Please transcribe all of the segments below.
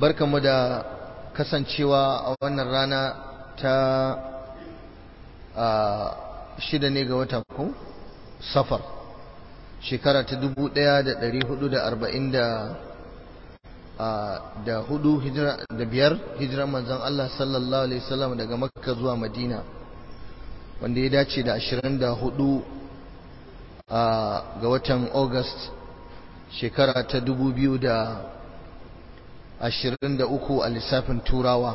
barkamu da kasancewa a wannan rana ta shida ne ga wata ko safar shekara ta dubu ɗaya da ɗari hudu da arba'in da da hudu hijira da biyar hijiran manzon Allah sallallahu alaihi wasallam daga makka zuwa madina wanda ya dace da ashirin da hudu ga watan august shekara ta dubu biyu da ashirin da uku a lissafin turawa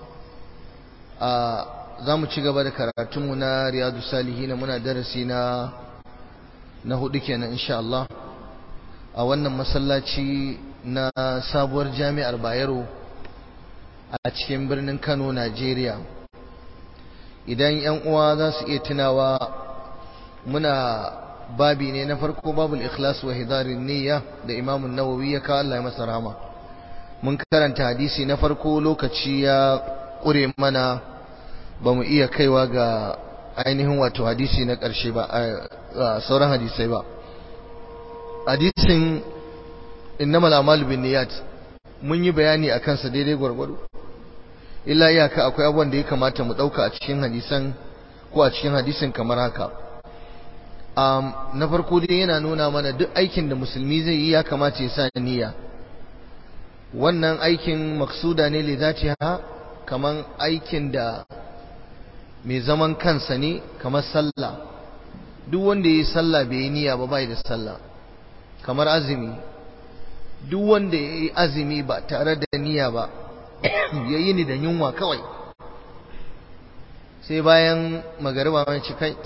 za mu ci gaba da karatunmu na riyadu salihina muna darasi na na hudu kenan insha Allah a wannan masallaci na sabuwar jami'ar Bayero a cikin birnin Kano Najeriya idan yan uwa za su iya tunawa muna babi ne na farko babul ikhlas wa hidarin niyya da Imam Nawawi ya kawo Allah ya masa rahama mun karanta hadisi na farko lokaci ya kure mana ba mu iya kaiwa ga ainihin wato hadisi na ƙarshe ba sauran hadisai ba hadisin innamal a'malu binniyat mun yi bayani akan sa daidai gwargwado illa iyaka akwai abubuwan da ya kamata mu dauka a cikin hadisan ko a cikin hadisin kamar haka um, na farko dai yana nuna mana duk aikin da musulmi zai yi ya kamata ya sa niyya wannan aikin maksuda ne li zatiha kaman aikin da mai zaman kansa ne kamar sallah duk wanda ya yi sallah bai yi niyya ba bai da sallah kamar azumi duk wanda ya yi azumi ba tare da niyya ba ya yi ni da yunwa kawai sai bayan magariba mai ci kai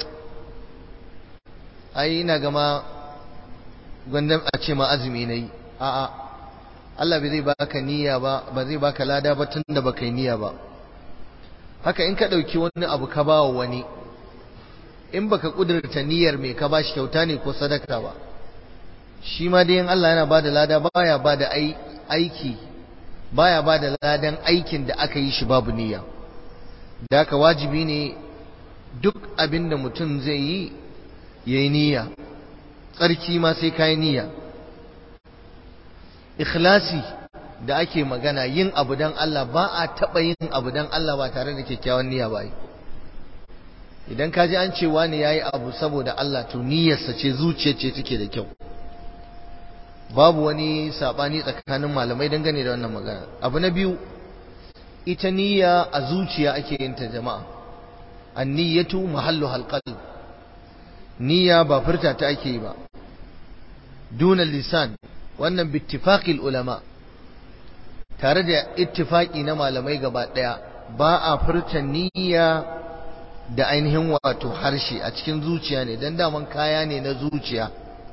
ai ina gama gwandam a ce ma azumi na yi a'a Allah bai zai baka niyya ba ba zai baka lada ba tun da baka yi niyya ba haka in ka ɗauki wani abu ka ba wa wani in baka ƙudurta niyyar mai ka bashi kyauta ne ko sadaka ba shi ma dai in Allah yana bada lada baya bada aiki baya bada ladan aikin da aka yi shi babu niyya da haka wajibi ne duk abin da mutum zai yi yayi niyya tsarki ma sai kai niyya ikhlasi da ake magana yin abu dan Allah ba a taɓa yin abu dan Allah ba tare da kyakkyawan niyya ba idan ka ji an ce wani yayi abu saboda Allah to niyyarsa ce zuciyar ce take da kyau babu wani sabani tsakanin malamai dangane da wannan magana abu na biyu ita niyya a zuciya ake yin ta jama'a an-niyyatu mahallu halqalb niyya ba furta ta ake yi ba duna lisan wannan bittifaqil ulama tare da ittifaki na malamai gaba daya ba a furta niyya da ainihin wato harshe a cikin zuciya ne dan daman kaya ne na zuciya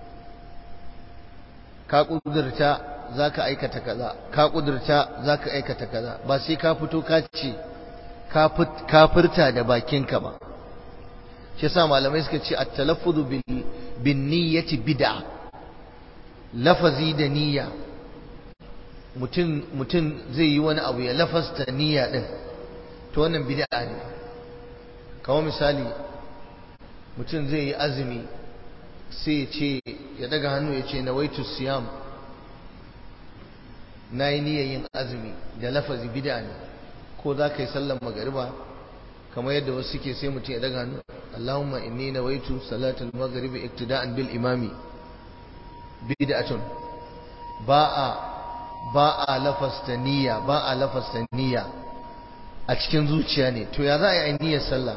ka kudurta zaka aikata kaza ka kudurta zaka aikata kaza ba sai ka fito ka ce ka furta da bakinka ba shi yasa malamai suka ce at-talaffuzu bin niyyati bid'a lafazi da niyya mutum mutum zai yi wani abu ya lafasta niyya din to wannan bid'a ne kamar misali mutum zai yi azumi sai ya ce ya daga hannu ya ce nawaitu siyam na yi niyyar yin azumi da lafazi bid'a ne ko za ka yi sallar magariba kamar yadda wasu suke sai mutum ya daga hannu Allahumma inni nawaitu salatul maghribi iktida'an bil imami bid'atun ba a ba a lafasta niyya ba a lafasta niyya a cikin zuciya ne to ya za a yi niyyar sallah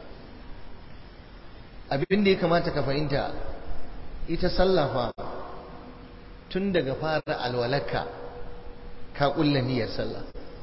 abin da ya kamata ka fahimta ita sallah fa tun daga fara alwalaka ka kulla niyyar sallah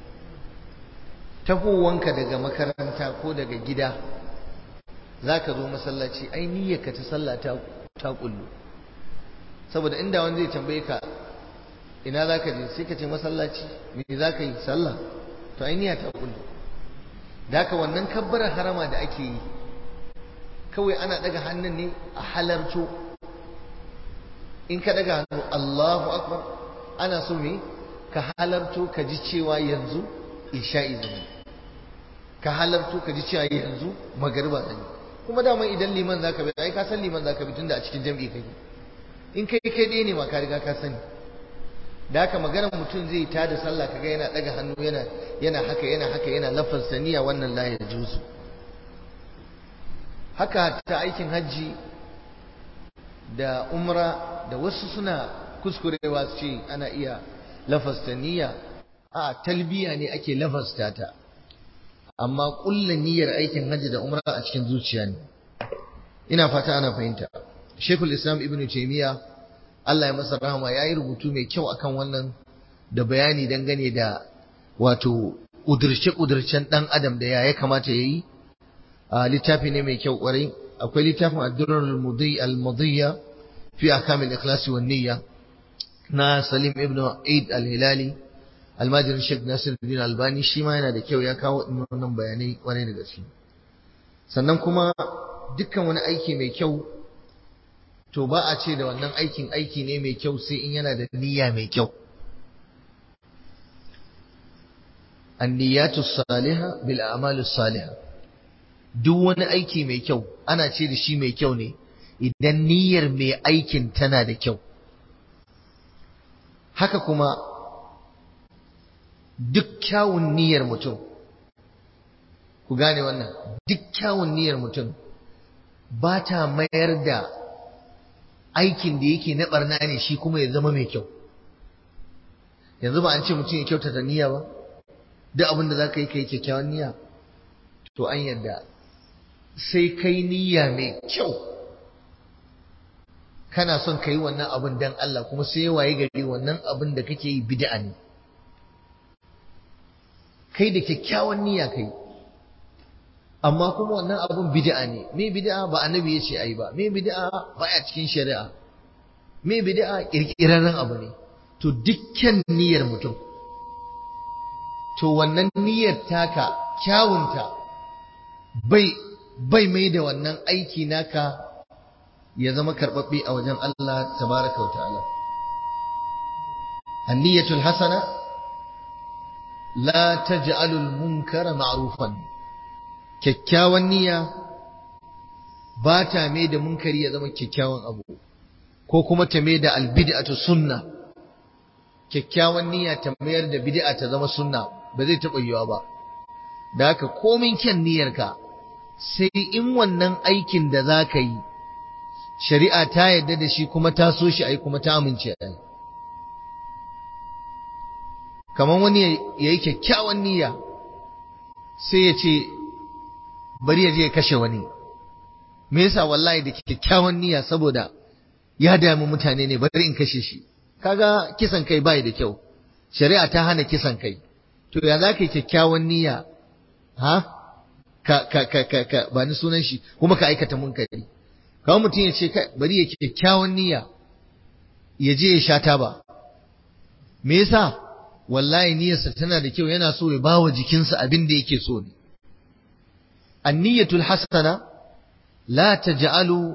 tahowanka daga makaranta ko daga gida zaka zo masallaci ai niyyarka ta sallah ta ta kullu saboda inda wani zai tambaye ka ina za ka je sai ka ce masallaci me za ka yi sallah to ai niyya ta kullu da haka wannan kabbarar harama da ake yi kawai ana daga hannun ne a halarto in ka daga hannu Allahu akbar ana so me ka halarto ka ji cewa yanzu isha'i zai ka halarto ka ji cewa yanzu magariba zai kuma dama idan liman zaka bi ai ka san liman zaka bi tunda a cikin jam'i kake in kai kai ɗaya ne ma ka riga ka sani da haka maganar mutum zai ta da sallah kaga yana daga hannu yana yana haka yana haka yana lafaz saniya wannan la ya juzu haka ta aikin hajji da umra da wasu suna kuskurewa su ce ana iya lafasta niyya a talbiya ne ake lafasta ta amma kulla niyyar aikin hajji da umra a cikin zuciya ne ina fata ana fahimta Sheikhul Islam Ibn Taymiyyah Allah ya masa rahama yayi rubutu mai kyau akan wannan da bayani dangane da wato kudurce kudurcen dan adam da ya ya kamata yayi a littafi ne mai kyau kwarai akwai littafin Ad-Durr al-Mudhi al-Mudhiya fi ahkam al-ikhlas wan niyya na Salim ibn Eid al-Hilali almajirin Sheikh Nasiruddin Albani shi ma yana da kyau ya kawo wannan bayanai kwarai da gaske sannan kuma dukkan wani aiki mai kyau to ba a ce da wannan aikin aiki ne mai kyau sai in yana da niyya mai kyau anniyatu salihah bil a'malus salihah duk wani aiki mai kyau ana ce da shi mai kyau ne idan niyyar mai aikin tana da kyau haka kuma duk kyawun niyyar mutum ku gane wannan duk kyawun niyyar mutum ba ta mayar da aikin da yake na barna ne shi kuma ya zama mai kyau yanzu ba an ce mutum ya kyautata niyya ba duk abin da za ka yi ka yi kyakkyawan niyya to an yadda sai kai niyya mai kyau kana son ka yi wannan abin dan Allah kuma sai waye gari wannan abin da kake yi bid'a ne kai da kyakkyawan niyya kai amma kuma wannan abun bid'a ne me bid'a ba annabi ya ce ai ba me bid'a baya cikin shari'a me bid'a kirkirarren abu ne to dukkan niyyar mutum to wannan niyyar taka kyawunta bai bai mai da wannan aiki naka ya zama karɓaɓɓe a wajen Allah tabaraka wa ta'ala an-niyyatul hasana la taj'alul munkara ma'rufan kyakkyawan niyya ba ta mai da munkari ya zama kyakkyawan abu ko kuma ta mai da albid'atu sunna kyakkyawan niyya ta mayar da bid'a ta zama sunna ba zai taɓa yiwa ba da haka komin kyan niyyarka sai in wannan aikin da za ka yi shari'a ta yarda da shi kuma ta so shi ai kuma ta amince ai kamar wani ya yi kyakkyawan niyya sai ya ce bari ya je ya kashe wani me yasa wallahi da kyakkyawan niyya saboda ya damu mutane ne bari in kashe shi kaga kisan kai bai da kyau shari'a ta hana kisan kai to ya za ka yi kyakkyawan niyya ha ka ka ka ka, ka ba ni sunan shi kuma ka aikata munkari kawai mutum ya ce bari ya kyakkyawan niyya ya je ya sha taba me yasa wallahi niyyarsa tana da kyau yana so ya bawa jikinsa abin da yake so ne anniyatul hasana la taj'alu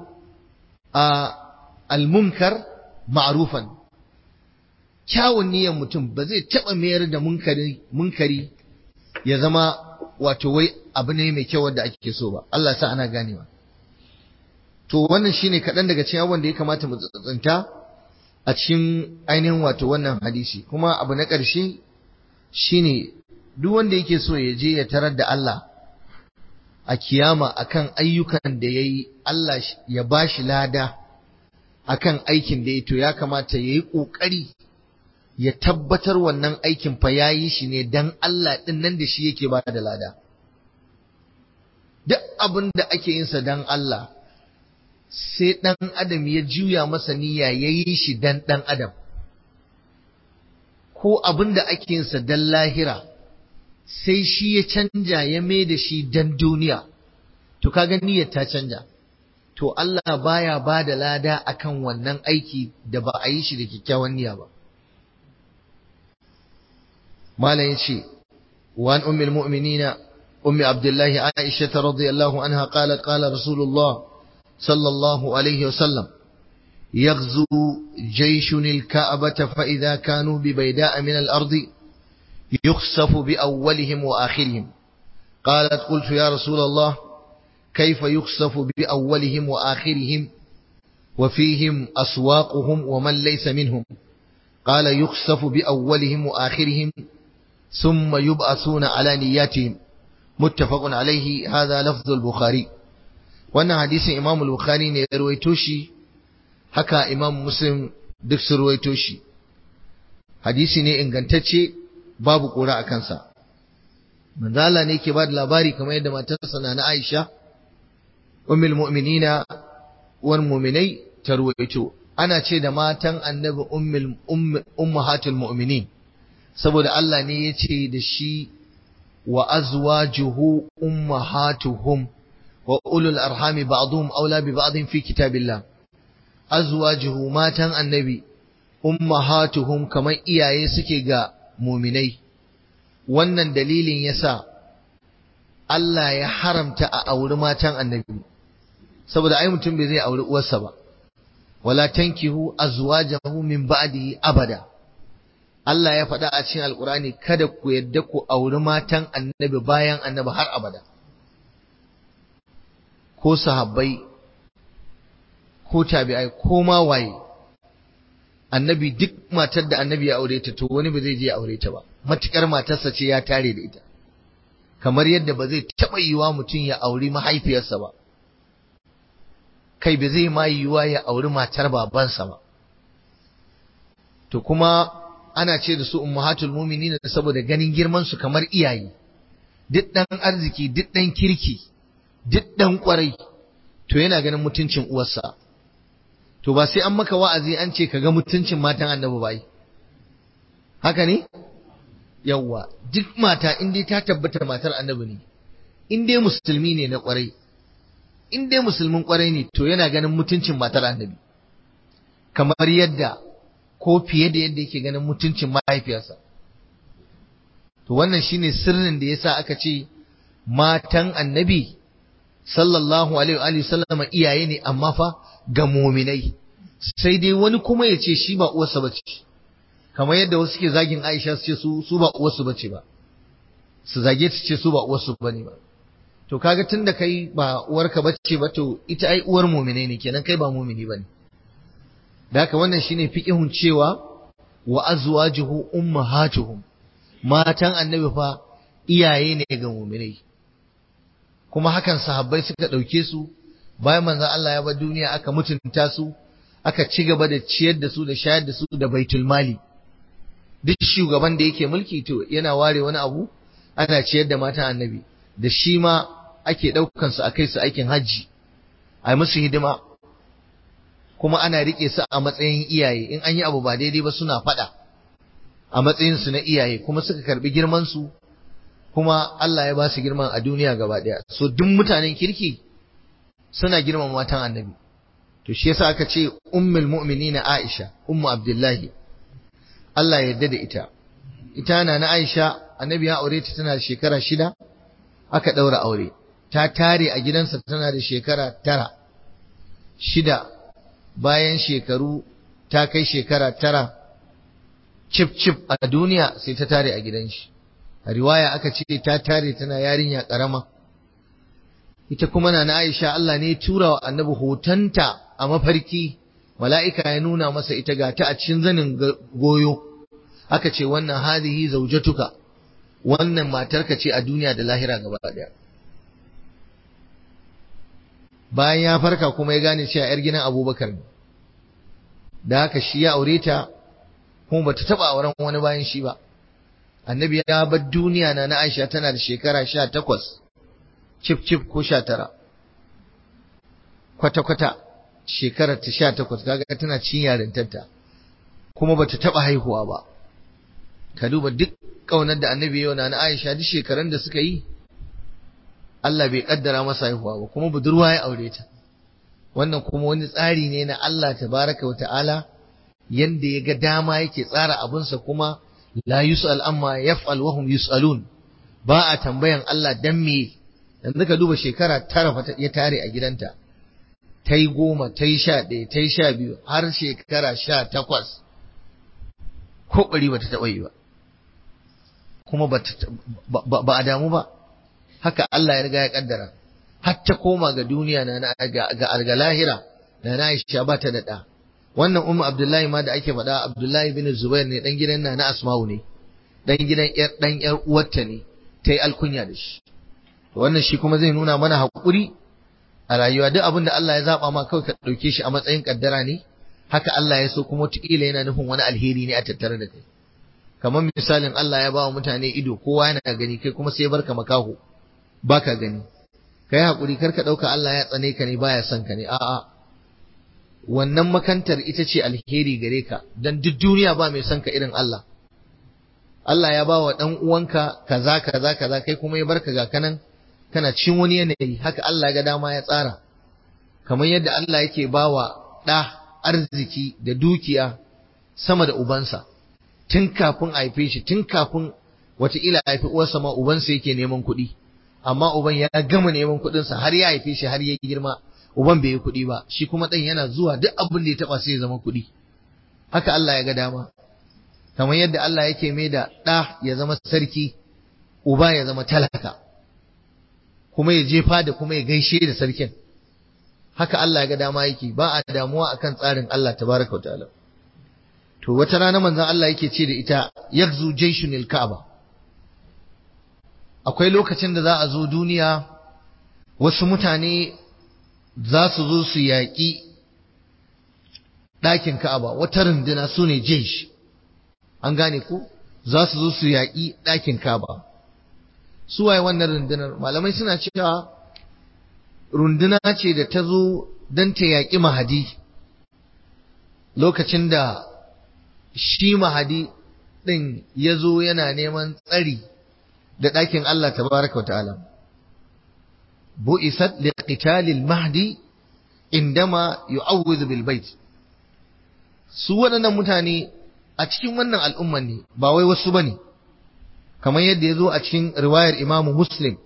al-munkar ma'rufan kyawun niyyar mutum ba zai taba mayar da munkari munkari ya zama wato wai abu ne mai kyau wanda ake so ba Allah sa ana ganewa to wannan shine kaɗan daga cikin abubuwan da ya kamata mu tsantsanta a cikin ainihin wato wannan hadisi kuma abu na ƙarshe shine duk wanda yake so ya je ya tarar da Allah a kiyama akan ayyukan da yayi Allah ya bashi lada akan aikin da ya to ya kamata yayi kokari ya tabbatar wannan aikin fa yayi shi ne dan Allah din nan da shi yake ba da lada duk abin da ake yin sa dan Allah sai ɗan adam ya juya masa niyya ya yi shi dan ɗan adam ko abin da ake yinsa dan lahira sai shi ya canja ya mai da shi dan duniya to kaga niyyar ta canja to Allah baya ba da lada akan wannan aiki da ba a yi shi da kyakkyawan niyya ba malam yace wa an ummul mu'minina ummi abdullahi aisha radiyallahu anha qalat qala rasulullah صلى الله عليه وسلم يغزو جيش الكعبة فإذا كانوا ببيداء من الأرض يخسف بأولهم وآخرهم قالت قلت يا رسول الله كيف يخسف بأولهم وآخرهم وفيهم أسواقهم ومن ليس منهم qala yukhsafu bi awwalihim wa akhirihim thumma yub'athuna ala niyyatihim muttafaqun alayhi hadha lafdhu al-bukhari wannan hadisin imam al-bukhari ne ya rawaito shi haka imam muslim duk sun rawaito shi hadisi ne ingantacce babu kura a kansa manzala ne ke ba da labari kamar yadda matarsa na Aisha ummul mu'minina uwar mu'minai ta ruwaito ana ce da matan annabi ummul ummahatul mu'minin saboda Allah ne ya ce da shi wa azwajuhu ummahatuhum wa ulul arhami ba'dhum aula bi ba'dhin fi kitabillah azwajuhu matan annabi ummahatuhum kamar iyaye suke ga muminai wannan dalilin yasa Allah ya haramta a auri matan annabi saboda ai mutum bai zai auri uwarsa ba wala tankihu azwajahu min ba'dihi abada Allah ya faɗa a cikin alkurani kada ku yadda ku auri matan annabi bayan annabi har abada ko sahabbai ko tabi'ai ko ma waye annabi duk matar da annabi ya aure ta to wani ba zai je ya aure ta ba matukar matarsa ce ya tare da ita kamar yadda ba zai taɓa yiwa mutum ya auri mahaifiyarsa ba kai ba zai ma yiwa ya auri matar babansa ba to kuma ana ce da su ummahatul mu'minin saboda ganin girman su kamar iyaye duk dan arziki duk dan kirki duk dan kwarai to yana ganin mutuncin uwarsa to ba sai an maka wa'azi an ce ka ga mutuncin matan annabi bai haka ne yawwa duk mata in dai ta tabbata matar annabi ne in dai musulmi ne na kwarai in dai musulmin kwarai ne to yana ganin mutuncin matar annabi kamar yadda ko fiye da yadda yake ganin mutuncin mahaifiyarsa to wannan shine sirrin da yasa aka ce matan annabi sallallahu alaihi wa sallama iyaye ne amma fa ga muminai sai dai wani kuma ya ce shi ba uwarsa bace kamar yadda wasu ke zagin Aisha su ce su su ba uwarsu bace ba su zage ta ce su ba uwarsu bane ba to kaga tunda kai ba uwarka bace ba to ita ai uwar muminai ne kenan kai ba mumini bane da haka wannan shine fiqihun cewa wa azwajuhu ummahatuhum matan annabi fa iyaye ne ga muminai kuma hakan sahabbai suka ɗauke su bayan manzon Allah ya bar duniya aka mutunta su aka ci gaba da ciyar da su da shayar da su da baitul mali duk shugaban da yake mulki to yana ware wani abu ana ciyar da matan annabi da shi ma ake ɗaukan su a kai su aikin hajji a musu hidima kuma ana riƙe su a matsayin iyaye in an yi abu ba daidai ba suna faɗa a matsayin su na iyaye kuma suka karbi girman su kuma Allah ya ba su girman a duniya gaba ɗaya so duk mutanen kirki suna girman matan annabi to shi yasa aka ce ummul mu'minina Aisha ummu Abdullahi Allah ya yarda da ita ita na na Aisha annabi ya aure ta tana da shekara shida aka ɗaura aure ta tare a gidansa tana da shekara tara shida bayan shekaru ta kai shekara tara cif cif a duniya sai ta tare a gidan shi a riwaya aka ce ta tare tana yarinya karama ita kuma na Aisha Allah ne tura wa annabi hotonta a mafarki mala'ika ya nuna masa ita ga ta a cikin zanin goyo aka ce wannan hadihi zaujatuka wannan matarka ce a duniya da lahira gaba daya bayan ya farka kuma ya gane cewa yar gidan Abubakar ne da haka shi ya aure ta kuma bata taba auren wani bayan shi ba annabi ya bar duniya na na Aisha tana da shekara sha takwas cif cif ko sha tara kwata kwata shekarar ta sha takwas kaga tana cin yarintarta kuma bata taba haihuwa ba ka duba duk kaunar da annabi yau na na Aisha duk shekarun da suka yi Allah bai kaddara masa haihuwa ba kuma budurwa ya aure ta wannan kuma wani tsari ne na Allah tabaraka wa ta'ala yanda ya ga dama yake tsara abinsa kuma la yus'al amma yaf'al wa hum yus'alun ba a tambayan Allah dan me yanzu ka duba shekara tara fa ya tare a gidanta ta yi goma ta yi sha ɗaya ta yi sha biyu har shekara sha takwas ko ɓari ba ta taɓa yi ba kuma ba a damu ba haka Allah ya riga ya kaddara har ta koma ga duniya na ga ga lahira na na Aisha ba ta da ɗa wannan ummu abdullahi ma da ake faɗa abdullahi bin zubair ne dan gidan na na asma'u ne dan gidan yar dan yar uwarta ne ta yi alkunya da shi wannan shi kuma zai nuna mana haƙuri a rayuwa duk abin da Allah ya zaba ma kawai ka ɗauke shi a matsayin kaddara ne haka Allah ya so kuma wataƙila yana nufin wani alheri ne a tattare da kai kamar misalin Allah ya ba wa mutane ido kowa yana gani kai kuma sai ya barka makaho baka gani kai haƙuri kar ka ɗauka Allah ya tsane ka ne baya son ka ne a'a wannan makantar ita ce alheri gare ka dan duk duniya ba mai son ka irin Allah Allah ya ba wa ɗan uwanka kaza kaza kaza kai kuma ya barka ga kanan kana cin wani yanayi haka Allah ga dama ya tsara kamar yadda Allah yake ba wa ɗa arziki da dukiya sama da ubansa tun kafin a haife shi tun kafin wataƙila a haifi uwarsa ma ubansa yake neman kuɗi amma uban ya gama neman kuɗinsa har ya haife shi har ya girma uban bai yi kuɗi ba shi kuma ɗan yana zuwa duk abin da ya taɓa sai ya zama kuɗi haka Allah ya ga dama kamar yadda Allah yake mai da ɗa ya zama sarki uba ya zama talaka kuma ya jefa da kuma ya gaishe da sarkin haka Allah ya ga dama yake ba a damuwa akan tsarin Allah tabaraka wa ta'ala to wata rana manzon Allah yake ce da ita yakzu jayshunil ka'aba akwai lokacin da za a zo duniya wasu mutane za su zo su yaƙi ɗakin ka'aba wata runduna su ne jaysh an gane ku za su zo su yaƙi ɗakin ka'aba su waye wannan rundunar malamai suna cewa runduna ce da ta zo don ta yaƙi mahadi lokacin da shi mahadi ɗin ya zo yana neman tsari da ɗakin Allah tabaraka ta'ala bu'isat liqitalil mahdi indama yu'awwidhu bil bait su waɗannan mutane a cikin wannan al'umman ne ba wai wasu bane kamar yadda ya zo a cikin riwayar Imam Muslim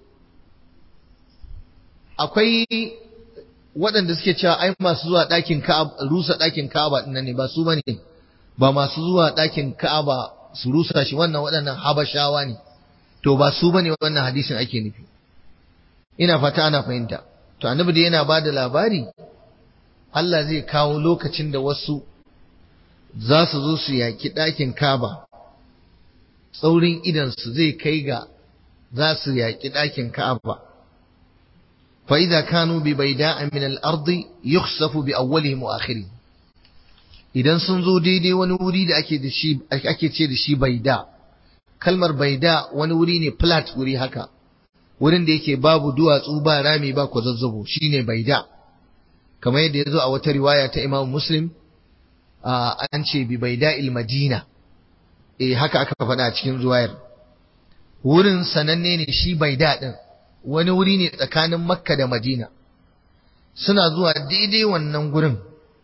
akwai waɗanda suke cewa ai masu zuwa ɗakin Ka'aba rusa ɗakin Ka'aba ɗin ne ba su bane ba masu zuwa ɗakin Ka'aba su rusa shi wannan waɗannan Habashawa ne to ba su bane wannan hadisin ake nufi ina fata ana fahimta to annabi da yana ba da labari Allah zai kawo lokacin da wasu za su zo su yaki ɗakin Ka'aba tsaurin idansu zai kai ga za su yaki ɗakin Ka'aba fa idza kanu bi bayda'a min al-ardi yukhsafu bi awwalihim wa akhirihim idan sun zo daidai wani wuri da ake da shi ake ce da shi baida kalmar baida wani wuri ne flat wuri haka wurin da yake babu duwatsu ba rami ba kwazazzabo shine baida kamar yadda ya zo a wata riwaya ta Imam Muslim an ce bi baida il Madina eh haka aka faɗa a cikin zuwayar wurin sananne ne shi baida din wani wuri ne tsakanin Makka da Madina suna zuwa daidai wannan gurin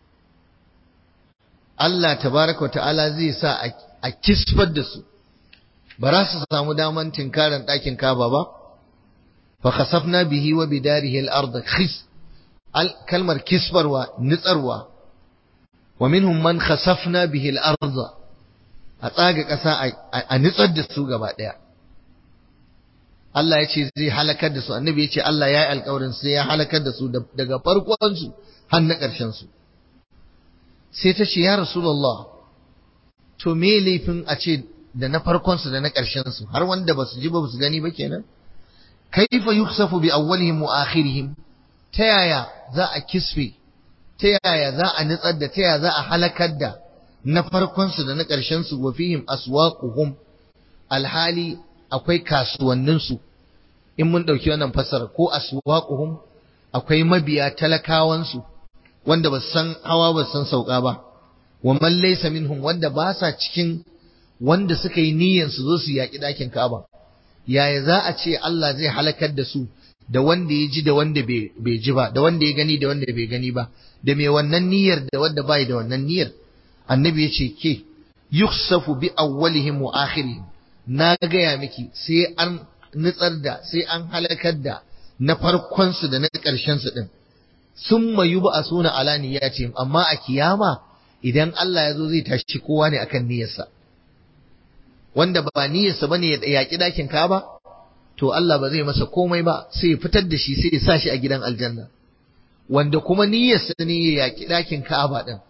Allah tabaraka wa ta'ala zai sa a kisfar da su ba za su samu daman tinkaran ɗakin kaba ba fa khasafna bihi wa bidarihi al-ard khis kalmar kisfarwa nitsarwa wa minhum man khasafna bihi al-ard a tsaga ƙasa a nitsar da su gaba ɗaya Allah ya ce zai halakar da su annabi ya ce Allah ya yi alƙawarin sai ya halakar da su daga farkon su har na ƙarshen su sai ta ce ya rasulullah to me laifin a ce da na farkon su da na ƙarshen su har wanda ba su ji ba su gani ba kenan kaifa yuksafu bi awwalihim wa akhirihim ta yaya za a kisfe ta yaya za a nitsar da ta yaya za a halakar da na farkon su da na ƙarshen su wa fihim aswaquhum alhali akwai kasuwannin su in mun dauki wannan fasara ko aswaquhum akwai mabiya talakawan su wanda ba san hawa ba san sauka ba wa man laysa minhum wanda ba sa cikin wanda suka yi niyyar su zo su yaki dakin Ka'aba yaya za a ce Allah zai halakar da su da wanda ya ji da wanda bai ji ba da wanda ya gani da wanda bai gani ba da mai wannan niyyar da wanda bai da wannan niyyar annabi ya ce ke yuksafu bi awwalihim wa akhirihim na gaya miki sai an nutsar da sai an halakar da na farkon su da na ƙarshen su din summa yub'asuna ala niyyatihim amma a kiyama idan Allah ya zo zai tashi kowa ne akan niyyarsa wanda ba niyyarsa bane ya yaki dakin Kaaba to Allah ba zai masa komai ba sai ya fitar da shi sai ya sa shi a gidan aljanna wanda kuma niyyarsa ne ya yaki dakin Kaaba din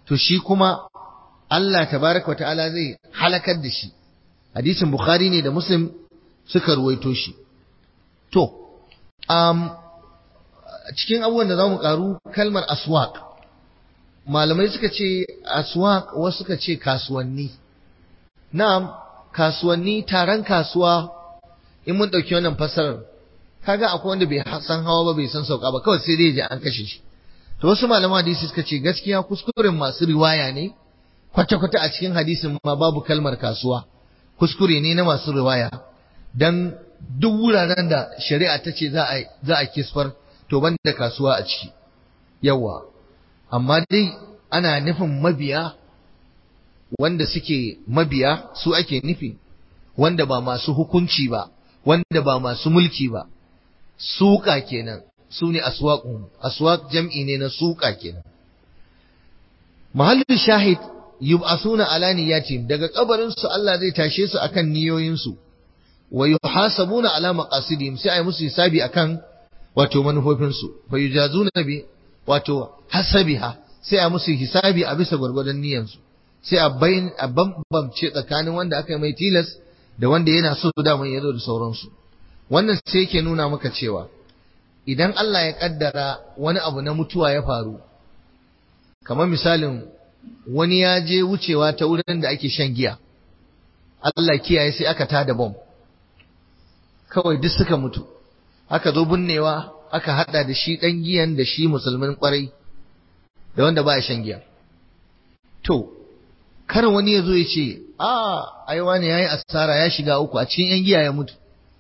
to shi kuma Allah tabaraka wata'ala zai halakar da shi hadisin bukhari ne da muslim suka ruwaito shi to um, cikin abubuwan da za mu karu kalmar aswaq malamai suka ce aswaq wasu suka ce kasuwanni na'am kasuwanni taron kasuwa in mun ɗauki wannan fassarar kaga akwai wanda bai san hawa ba bai san sauka ba kawai sai dai je an kashe shi to wasu malaman hadisi suka ce gaskiya kuskuren masu riwaya ne kwata-kwata a cikin hadisin ma babu kalmar kasuwa kuskure ne na masu riwaya dan duk wuraren da shari'a ta ce za a za a kisfar to ban da kasuwa a ciki yawa amma dai ana nufin mabiya wanda suke mabiya su ake nufi wanda ba masu hukunci ba wanda ba masu mulki ba suka kenan su ne aswaqun aswaq jam'i ne na suka kenan mahallin shahid yub'asuna ala niyyatihim daga kabarin su Allah zai tashe su akan niyoyin su wa yuhasabuna ala maqasidihim sai ai musu hisabi akan wato manufofin su fa yujazuna bi wato hasabiha sai a musu hisabi a bisa gwargwadon niyyar su sai a bayin a bambamce tsakanin wanda aka yi mai tilas da wanda yana so da mun yazo da sauransu wannan sai yake nuna maka cewa idan Allah ya kaddara wani abu na mutuwa ya faru kamar misalin wani ya je wucewa ta wurin da ake shan giya Allah kiyaye sai aka tada bom kawai duk suka mutu aka zo binnewa aka hada da shi dan giyan da shi musulmin kwarai da wanda ba ya shan giya to kar wani ya zo ya ce a ai wani yayi asara ya shiga uku a cikin yan giya ya mutu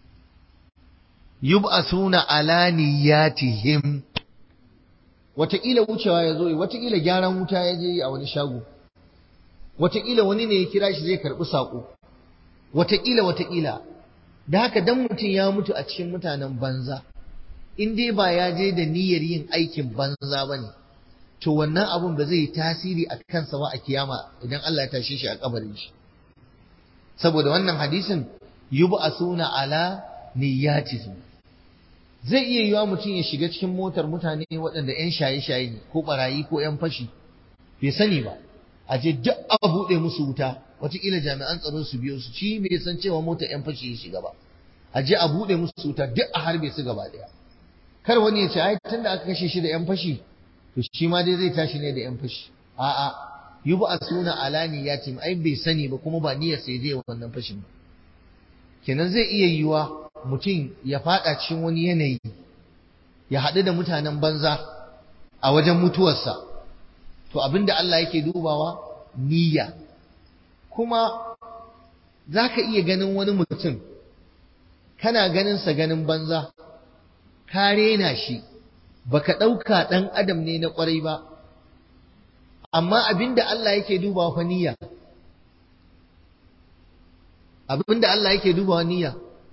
yub'asuna ala niyyatihim wataƙila wucewa ya zo wataƙila gyaran wuta ya je a wani shago wataƙila wani ne ya kira shi zai karɓi saƙo wataƙila wataƙila da haka dan mutum ya mutu a cikin mutanen banza in dai ba ya je da niyyar yin aikin banza ba ne to wannan abun ba zai yi tasiri a kansa ba a kiyama idan Allah ya tashe shi a kabarin shi saboda wannan hadisin yub'asuna ala niyyatihim zai iya yiwa mutum ya shiga cikin motar mutane waɗanda 'yan shaye-shaye ne ko barayi ko 'yan fashi bai sani ba a je duk a buɗe musu wuta wataƙila jami'an tsaro su biyo su shi bai san cewa motar 'yan fashi ya shiga ba a je a buɗe musu wuta duk a harbe su gaba ɗaya kar wani ya ce ai tun da aka kashe shi da 'yan fashi to shi ma dai zai tashi ne da 'yan fashi a'a yubu a suna alani ya ce ai bai sani ba kuma ba niyyar sai je wannan fashin ba kenan zai iya yiwa mutum ya fada cikin wani yanayi ya haɗu da mutanen banza a wajen mutuwarsa to abinda Allah yake dubawa niyya kuma za ka iya ganin wani mutum kana ganinsa ganin banza ka rena shi baka ɗauka ɗan adam ne na ƙwarai ba amma abinda Allah yake dubawa fa niyya abinda Allah yake dubawa niyya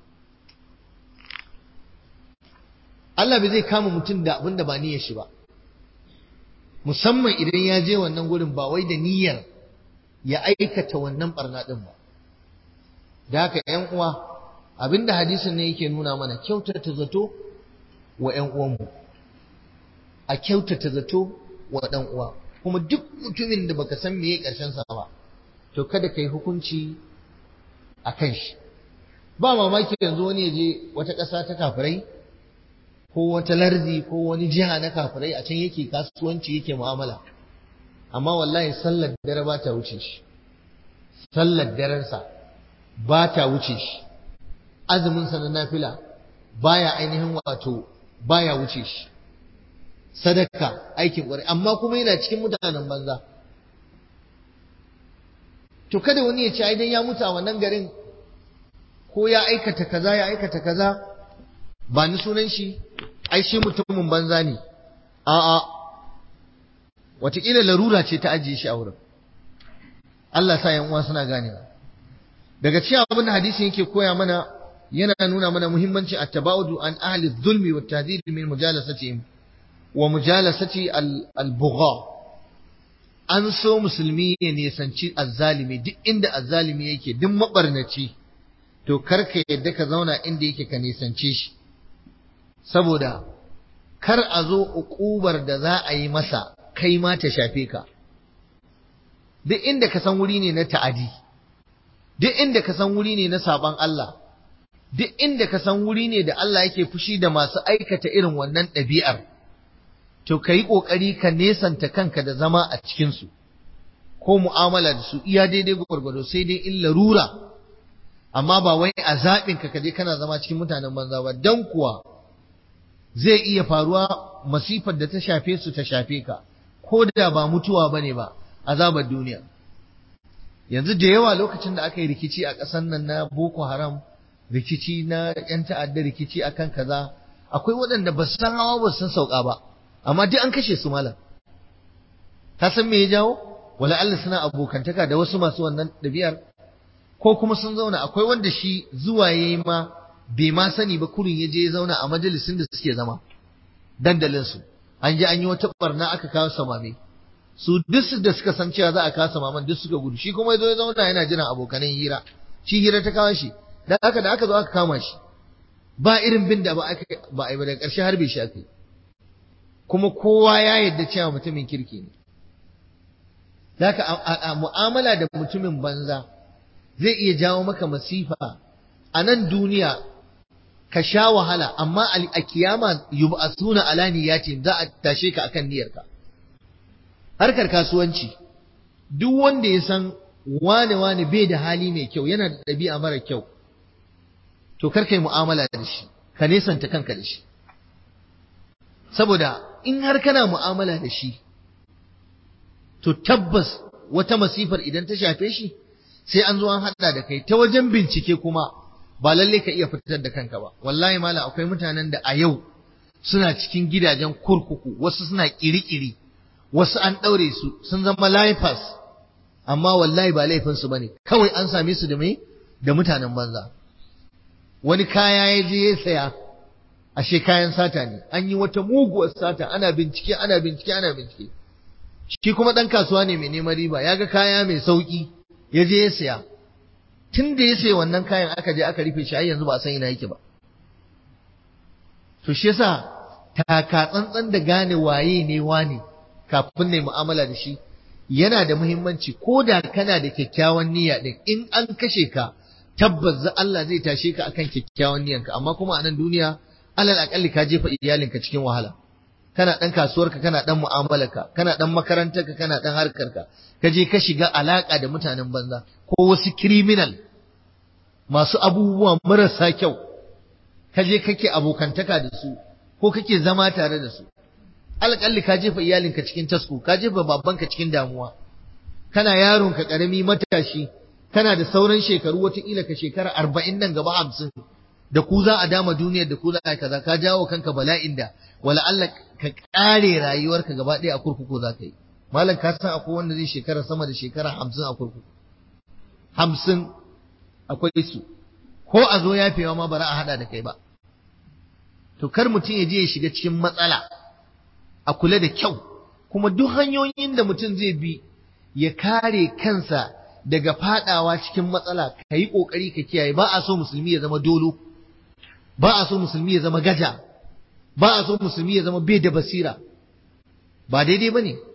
Allah bai zai kama mutum da abin da ba niyyar shi ba musamman idan ya je wannan gurin ba wai da niyyar ya aikata wannan barna din ba da haka ƴan uwa abinda hadisin ne yake nuna mana kyautata zato wa ƴan uwanmu a kyautata zato wa ɗan uwa kuma duk mutumin da baka san meye ƙarshen sa ba to kada kai hukunci a kan shi ba mamaki yanzu wani ya je wata ƙasa ta kafirai ko wata lardi ko wani jiha na kafirai a can yake kasuwanci yake mu'amala amma wallahi sallar dare ba ta wuce shi sallar darensa ba ta wuce shi azumin sa na nafila baya ainihin wato baya wuce shi sadaka aikin ƙwarai amma kuma yana cikin mutanen banza to kada wani ya ce ai dan ya mutu a wannan garin ko ya aikata kaza ya aikata kaza ba ni sunan shi ai shi mutumin banza ne a'a wataƙila larura ce ta ajiye shi a wurin Allah sa yan uwa suna ganewa daga cikin abin da hadisin yake koya mana yana nuna mana muhimmancin at-tabaudu an ahli dhulmi wa tahdhir min mujalasatihim wa mujalasati al-bugha an so musulmi ya nisanci azzalimi duk inda azzalimi yake duk mabarnaci to karka yadda ka zauna inda yake ka nisance shi saboda kar a zo uƙubar da za a yi masa kai ma ta shafe ka duk inda ka san wuri ne na ta'adi duk inda ka san wuri ne na saban Allah duk inda ka san wuri ne da Allah yake fushi da masu aikata irin wannan ɗabi'ar to ka yi ƙoƙari ka nesanta kanka da zama a cikinsu ko mu'amala da su iya daidai gwargwado sai dai in larura amma ba wai a zaɓin ka kaje kana zama cikin mutanen banza ba dan kuwa zai iya faruwa masifar da ta shafe su ta shafe ka ko da ba mutuwa bane ba azabar duniya yanzu da yawa lokacin da aka yi rikici a ƙasar nan na Boko Haram rikici na ‘yan ta'adda rikici akan kaza akwai waɗanda ba su san hawa ba su san sauka ba amma duk an kashe su malam ka san me ya jawo wala Allah suna abokantaka da wasu masu wannan ɗabi'ar ko kuma sun zauna akwai wanda shi zuwa yayi ma bai ma sani ba kurin ya je ya zauna a majalisin da suke zama dandalin su an je an yi wata barna aka kawo samame su duk da suka san cewa za a kawo samaman duk suka gudu shi kuma ya zo ya zauna yana jiran abokanan hira shi hira ta kawo shi da aka da aka zo aka kama shi ba irin bin da ba aka ba ai ba da ƙarshe harbe shi aka yi kuma kowa ya yarda cewa mutumin kirki ne Daka a mu'amala da mutumin banza zai iya jawo maka masifa a nan duniya ka sha wahala amma a kiyama yub'asuna ala niyatin za a tashe ka akan niyyarka harkar kasuwanci duk wanda ya san wane wane bai da hali mai kyau yana da ɗabi'a mara kyau to kar kai mu'amala da shi ka nesanta kanka da shi saboda in har kana mu'amala da shi to tabbas wata masifar idan ta shafe shi sai an zo an hada da kai ta wajen bincike kuma ba lalle ka iya fitar da kanka ba wallahi mala akwai mutanen da a yau suna cikin gidajen kurkuku wasu suna kirikiri wasu an daure su sun zama lifers amma wallahi ba laifin su bane kawai an same su da me da mutanen banza wani kaya ya je ya saya ashe kayan sata ne an yi wata muguwar sata ana bincike ana bincike ana bincike shi kuma ɗan kasuwa ne mai neman riba ya ga kaya mai sauƙi ya je ya saya tun da ya sayi wannan kayan aka je aka rufe shi har yanzu ba a san ina yake ba to shi yasa taka tsantsan da gane waye ne wane kafin ne mu'amala da shi yana da muhimmanci ko da kana da kyakkyawan niyya din in an kashe ka tabbas Allah zai tashe ka akan kyakkyawan niyyanka amma kuma a nan duniya alal akalli ka jefa iyalinka cikin wahala kana dan kasuwarka kana dan mu'amalarka kana dan makarantarka kana dan harkarka ka je ka shiga alaka da mutanen banza ko wasu criminal masu abubuwa marasa kyau ka je kake abokantaka da su ko kake zama tare da su alƙalli ka jefa iyalinka cikin tasku ka jefa babanka cikin damuwa kana yaronka karami matashi kana da sauran shekaru wataƙila ka shekara arba'in nan gaba hamsin da ku za a dama duniyar da ku za a kaza ka jawo kanka bala'in da wala Allah ka ƙare rayuwarka gaba ɗaya a kurkuku za ka yi malam ka san akwai wanda zai shekara sama da shekara hamsin a kurkuku hamsin akwai su ko a zo yafewa ma bara a haɗa da kai ba to kar mutum ya je ya shiga cikin matsala a kula da kyau kuma duk hanyoyin da mutum zai bi ya kare kansa daga fadawa cikin matsala ka yi ƙoƙari ka kiyaye ba a so musulmi ya zama dolo ba a so musulmi ya zama gaja ba a so musulmi ya zama bai da basira ba daidai ba ne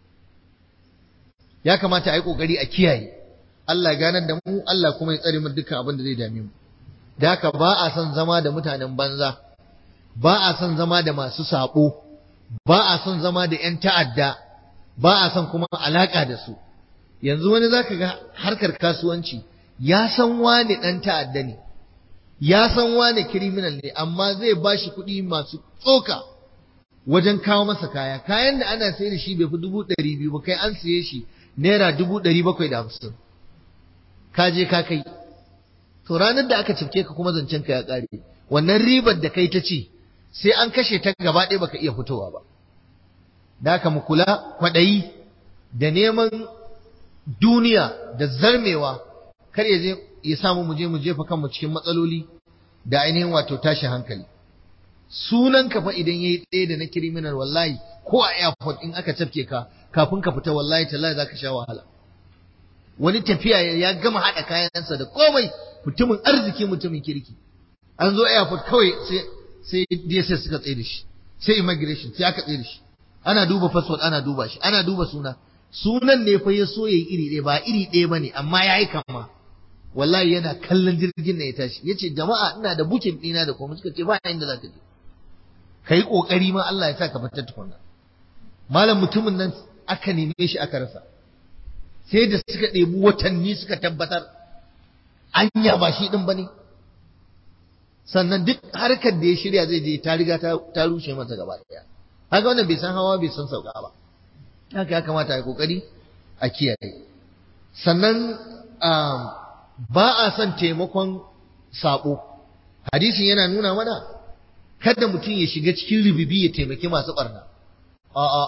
ya kamata a yi ƙoƙari a kiyaye Allah ganar da mu Allah kuma ya tsare mu dukkan abin da zai dame mu da haka ba a son zama da mutanen banza ba a son zama da masu saɓo ba a son zama da 'yan ta'adda ba a son kuma alaƙa da su yanzu wani zaka ga harkar kasuwanci ya san wane ɗan ta'adda ne ya san wane kiriminal ne amma zai ba shi kuɗi masu tsoka wajen kawo masa kaya kayan da ana sai da shi bai fi dubu ɗari biyu ba kai an siye shi naira dubu ɗari bakwai da hamsin ka je ka kai to ranar da aka cifke ka kuma zancen ka ya ƙare wannan ribar da kai ta ci sai an kashe ta gaba ɗaya baka iya fitowa ba da haka mu kula kwaɗayi da neman duniya da zarmewa kar ya je ya samu mu je mu jefa kanmu cikin matsaloli da ainihin wato tashi hankali sunan ka fa idan yayi tsaye da na criminal wallahi ko a airport in aka tafke ka kafin ka fita wallahi tallahi zaka sha wahala wani tafiya ya gama hada kayansa da komai mutumin arziki mutumin kirki an zo airport kawai sai sai DSS suka tsaye da shi sai immigration sai aka tsaye da shi ana duba passport ana duba shi ana duba suna sunan ne fa ya so yayi iri ɗaya ba iri ɗaya bane amma yayi kama wallahi yana kallon jirgin ne ya tashi yace jama'a ina da bukin ɗina da kuma suka ce ba inda za ka je kai kokari ma Allah ya sa ka fitar tukunna malam mutumin nan aka neme shi aka rasa sai da suka ɗebi watanni suka tabbatar anya ba shi ɗin ba ne sannan duk harkar da ya shirya zai je ta riga ta rushe masa gaba ɗaya haka wannan bai san hawa bai san sauka ba haka ya kamata ya kokari a kiyaye sannan ba a son taimakon sabo hadisin yana nuna mana kada mutum ya shiga cikin rububi ya taimaki masu ɓarna a'a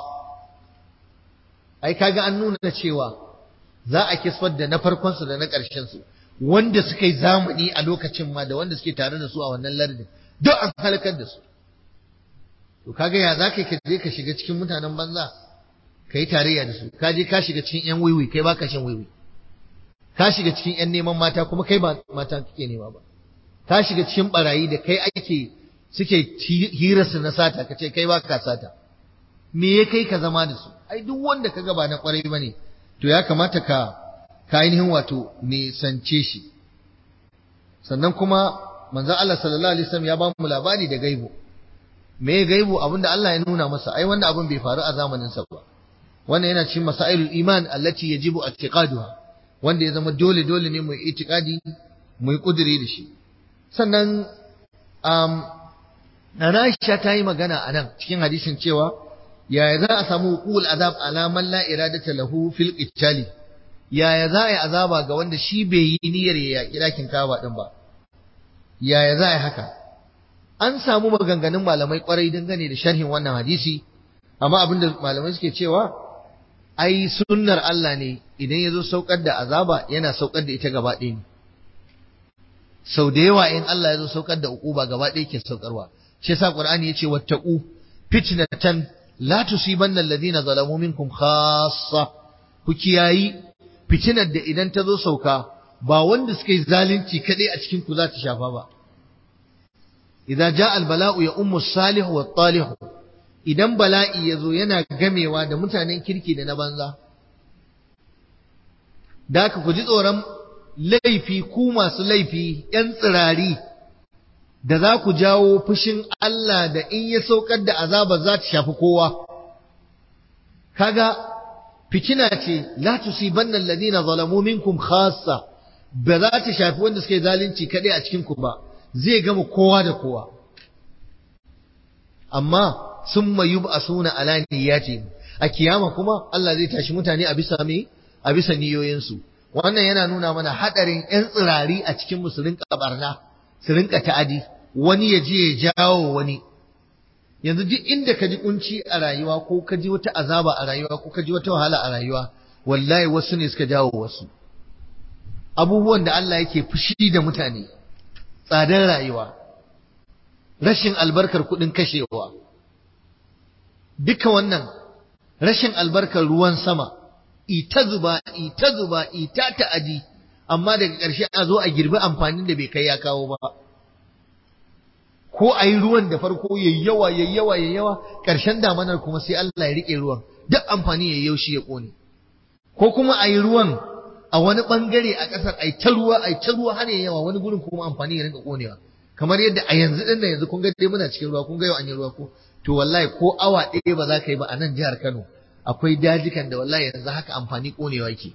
ai kaga an nuna cewa za a kisfar da na farkon su da na ƙarshen su wanda suka yi zamani a lokacin ma da wanda suke tare da su a wannan lardin duk an halakar da su to kaga ya za ka je ka shiga cikin mutanen banza ka yi tarayya da su ka je ka shiga cikin yan wiwi kai baka shan wiwi ka shiga cikin yan neman mata kuma kai ba mata kake nema ba ka shiga cikin barayi da kai ake suke hirarsu na sata ka ce kai baka sata me ya kai ka zama da su ai duk wanda ka ga ba na kwarai bane to ya kamata ka ka ainihin wato nisance shi sannan kuma manzon Allah sallallahu alaihi wasallam ya ba mu labari da gaibu me gaibu abinda Allah ya nuna masa ai wannan abin bai faru a zamanin sa ba wannan yana cikin masailul iman allati yajibu i'tiqaduha wanda ya zama dole dole ne mu itikadi mu yi kudiri da shi sannan um, Aisha ta yi magana a nan cikin hadisin cewa yaya za a samu hukul azab ala man la iradata lahu fil qitali yaya za a yi azaba ga wanda shi bai yi niyyar ya yaki dakin kaba din ba yaya za a yi haka an samu maganganun malamai kwarai dangane da sharhin wannan hadisi amma abinda malamai suke cewa ai sunnar Allah ne idan ya zo saukar da azaba yana saukar da ita gaba ɗaya ne sau da yawa in Allah ya zo saukar da ukuba gaba ɗaya ke saukarwa shi yasa Qur'ani yace wattaqu fitnatan la tusibanna alladhina zalamu minkum khassa ku kiyayi fitinar da idan ta zo sauka ba wanda suka yi zalunci kadai a cikin ku za ta shafa ba idza jaa albala'u ya ummu salih wa talih idan bala'i ya zo yana gamewa da mutanen kirki da na banza da ka ku ji tsoron laifi ku masu laifi ‘yan tsirari da za ku jawo fushin Allah da in ya saukar da azaba za ta shafi kowa. Kaga fitina ce, la tusibanna alladhina zalamu minkum khassa ba za ta shafi wanda suka yi zalunci kaɗai a cikin ku ba, zai gama kowa da kowa. Amma sun mayu a suna alaniyati a kiyama kuma Allah zai tashi mutane a bisa me a bisa niyoyinsu. wannan yana nuna mana hadarin yan tsirari a cikin su rinka barna su rinka ta'adi wani ya je ya jawo wani yanzu duk inda ka ji kunci a rayuwa ko ka ji wata azaba a rayuwa ko ka ji wata wahala a rayuwa wallahi wasu ne suka jawo wasu abubuwan da Allah yake fushi da mutane tsadar rayuwa rashin albarkar kuɗin kashewa duka wannan rashin albarkar ruwan sama ita zuba ita zuba ita ta'adi amma daga ƙarshe a zo a girbi amfanin da bai kai ya kawo ba ko a yi ruwan da farko yayi yawa yayi yawa yayi yawa ƙarshen damanar kuma sai Allah ya rike ruwan duk amfani yayi yaushi ya kone ko kuma a yi ruwan a wani bangare a ƙasar ai ta ruwa ai ta ruwa har yawa wani gurin kuma amfani ya rinka konewa kamar yadda a yanzu din nan yanzu kun ga dai muna cikin ruwa kun ga yau an yi ruwa ko to wallahi ko awa ɗaya ba za ka yi ba a nan jihar Kano akwai dajikan da wallahi yanzu haka amfani konewa yake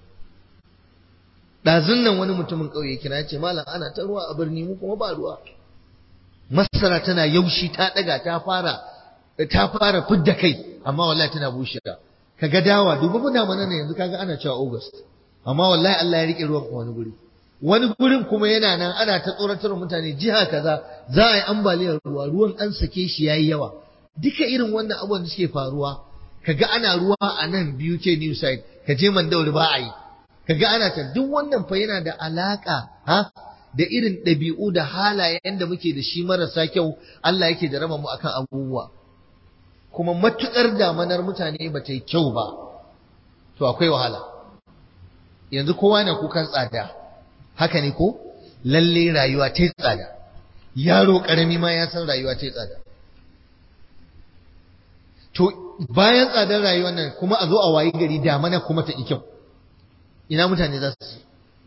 ɗazun nan wani mutumin ƙauye kira ce malam ana ta ruwa a birni mu kuma ba ruwa masara tana yaushi ta ɗaga ta fara ta fara fidda kai amma wallahi tana bushe kaga dawa dubu mu damana ne yanzu kaga ana cewa August amma wallahi Allah ya rike ruwan wani guri wani gurin kuma yana nan ana ta tsoratar mutane jiha kaza za a yi ambaliyar ruwa ruwan an sake shi yayi yawa duka irin wannan abubuwan da suke faruwa kaga ana ruwa a nan biyu ce new side ka je mandauri ba a yi kaga ana ta duk wannan fa yana da alaka ha da irin ɗabi'u da halayen da muke da shi marasa kyau Allah yake da rama mu akan abubuwa kuma matukar damanar mutane ba ta yi kyau ba to akwai wahala yanzu kowa na kukan tsada haka ne ko lalle rayuwa ta yi tsada yaro karami ma ya san rayuwa ta yi tsada to bayan tsadar rayuwar nan kuma a zo a wayi gari damana kuma ta kyau ina mutane za su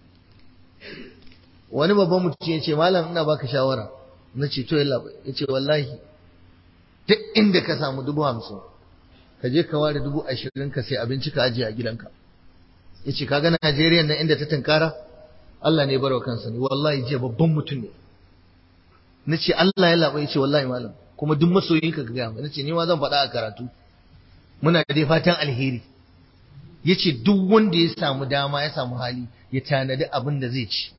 wani babban mutum ya ce malam ina baka shawara na ce to yalla ya ce wallahi duk inda ka samu dubu hamsin ka je ka ware dubu ashirin ka sai abinci ka ajiye a gidanka ya ce kaga Najeriya nan inda ta tunkara Allah ne barwa kansa ne wallahi jiya babban mutum ne na ce Allah ya laɓa ya ce wallahi malam kuma duk masoyinka ka gaya na ce ni ma zan faɗa a karatu muna dai fatan alheri ya ce duk wanda ya samu dama ya samu hali ya tanadi abin da zai ci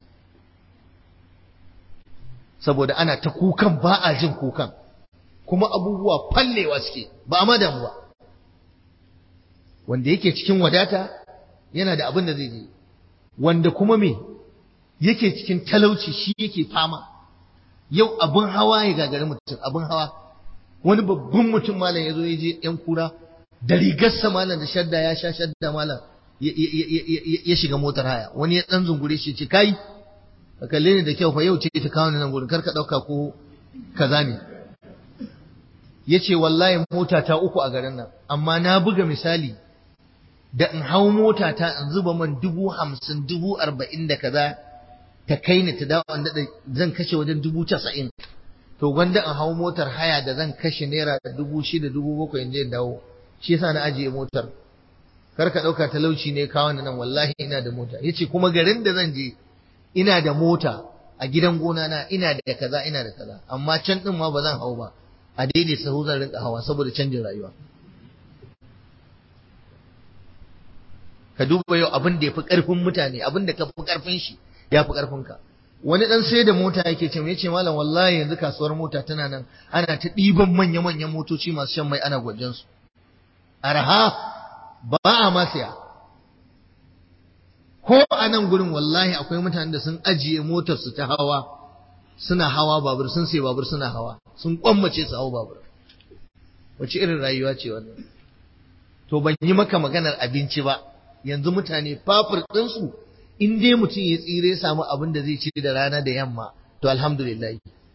saboda ana ta kukan ba a jin kukan kuma abubuwa fallewa suke ba a madan ba wanda yake cikin wadata yana da abin da zai je wanda kuma me yake cikin talauci shi yake fama yau abin hawa ya gagari mutum abin hawa wani babban mutum malam ya zo ya je yan kura da rigarsa malam da shadda ya sha shadda malam ya shiga motar haya wani ya dan zungure shi ce kai ka kalle ni da kyau fa yau ce ta kawo ni nan gurin kar ka dauka ko kaza ne yace wallahi mota ta uku a garin nan amma na buga misali da in hau mota ta in zuba man dubu hamsin dubu arba'in da kaza ta kai ni ta dawo an daɗa zan kashe wajen dubu casa'in to gwanda in hau motar haya da zan kashe naira dubu shida dubu bakwai in je dawo shi yasa na ajiye motar kar ka ɗauka talauci ne kawo ni nan wallahi ina da mota yace kuma garin da zan je ina da mota a gidan gona na ina da kaza ina da kaza amma can din ma ba zan hau ba a daidai sahu zan rinka hawa saboda canjin rayuwa ka duba yau abin da ya fi ƙarfin mutane abin da ka fi ƙarfin shi ya fi ƙarfin ka wani dan sai da mota yake ce yace malam wallahi yanzu kasuwar mota tana nan ana ta ɗiban manya-manyan motoci masu shan mai ana gwajen su arha ba a ma siya ko a nan gurin wallahi akwai mutanen da sun ajiye motar su ta hawa suna hawa babur sun sai babur suna hawa sun kwammace su hawa babur wace irin rayuwa ce wannan to ban yi maka maganar abinci ba yanzu mutane fafur ɗinsu in dai mutum ya tsire ya samu abin da zai ci da rana da yamma to alhamdulillah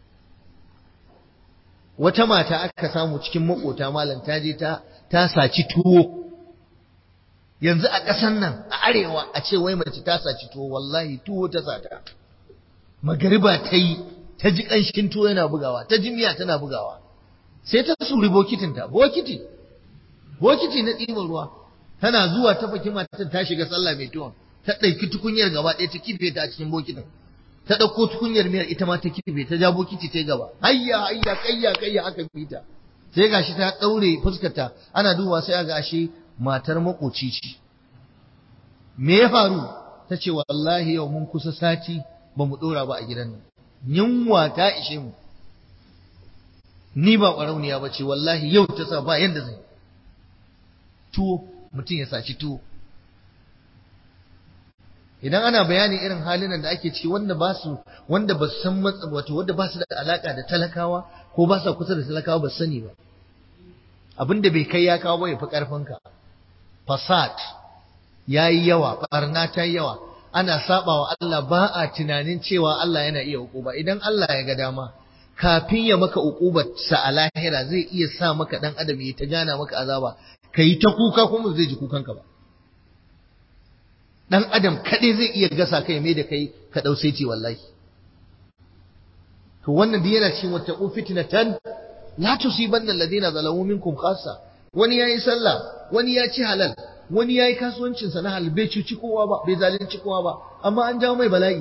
wata mata aka samu cikin makota malam ta je ta ta saci tuwo yanzu a ƙasan nan a arewa a ce wai mace ta saci tuwo wallahi tuwo ta sata magariba ta yi ta ji ƙanshin tuwo yana bugawa ta ji miya tana bugawa sai ta suri bokitinta bokiti bokiti na ɗiban ruwa tana zuwa ta faki matan ta shiga sallah mai tuwon ta ɗauki tukunyar gaba ɗaya ta kife ta a cikin bokitin ta ɗauko tukunyar miyar ita ma ta kife ta ja bokiti ta gaba hayya hayya kayya kayya aka bi ta sai gashi ta ɗaure fuskarta ana duba sai ga ashe matar makoci ce me ya faru ta ce wallahi yau mun kusa sati ba mu ɗora ba a gidan nan yunwa ta ishe mu ni ba ƙwarauniya ba ce wallahi yau ta sa ba yadda zai tuwo mutum ya saci tuwo idan ana bayani irin halin da ake ciki wanda ba su wanda ba su san matsa wato wanda ba su da alaka da talakawa ko ba su kusa da talakawa ba sani ba abin da bai kai ya kawo ba ya fi karfin ka fasad yayi yawa barna ta yawa ana sabawa Allah ba a tunanin cewa Allah yana iya hukuma idan Allah ya ga dama kafin ya maka ukubar sa a lahira zai iya sa maka dan adam ya ta gana maka azaba kai ta kuka kuma zai ji kukanka ba dan adam kadai zai iya gasa kai mai da kai ka dau sai wallahi to wannan da yana cikin wata fitnatan la tusibanna alladhina zalamu minkum khassa wani yayi sallah wani ya ci halal wani yayi kasuwancin sa na halal bai cuci kowa ba bai zalunci kowa ba amma an jawo mai bala'i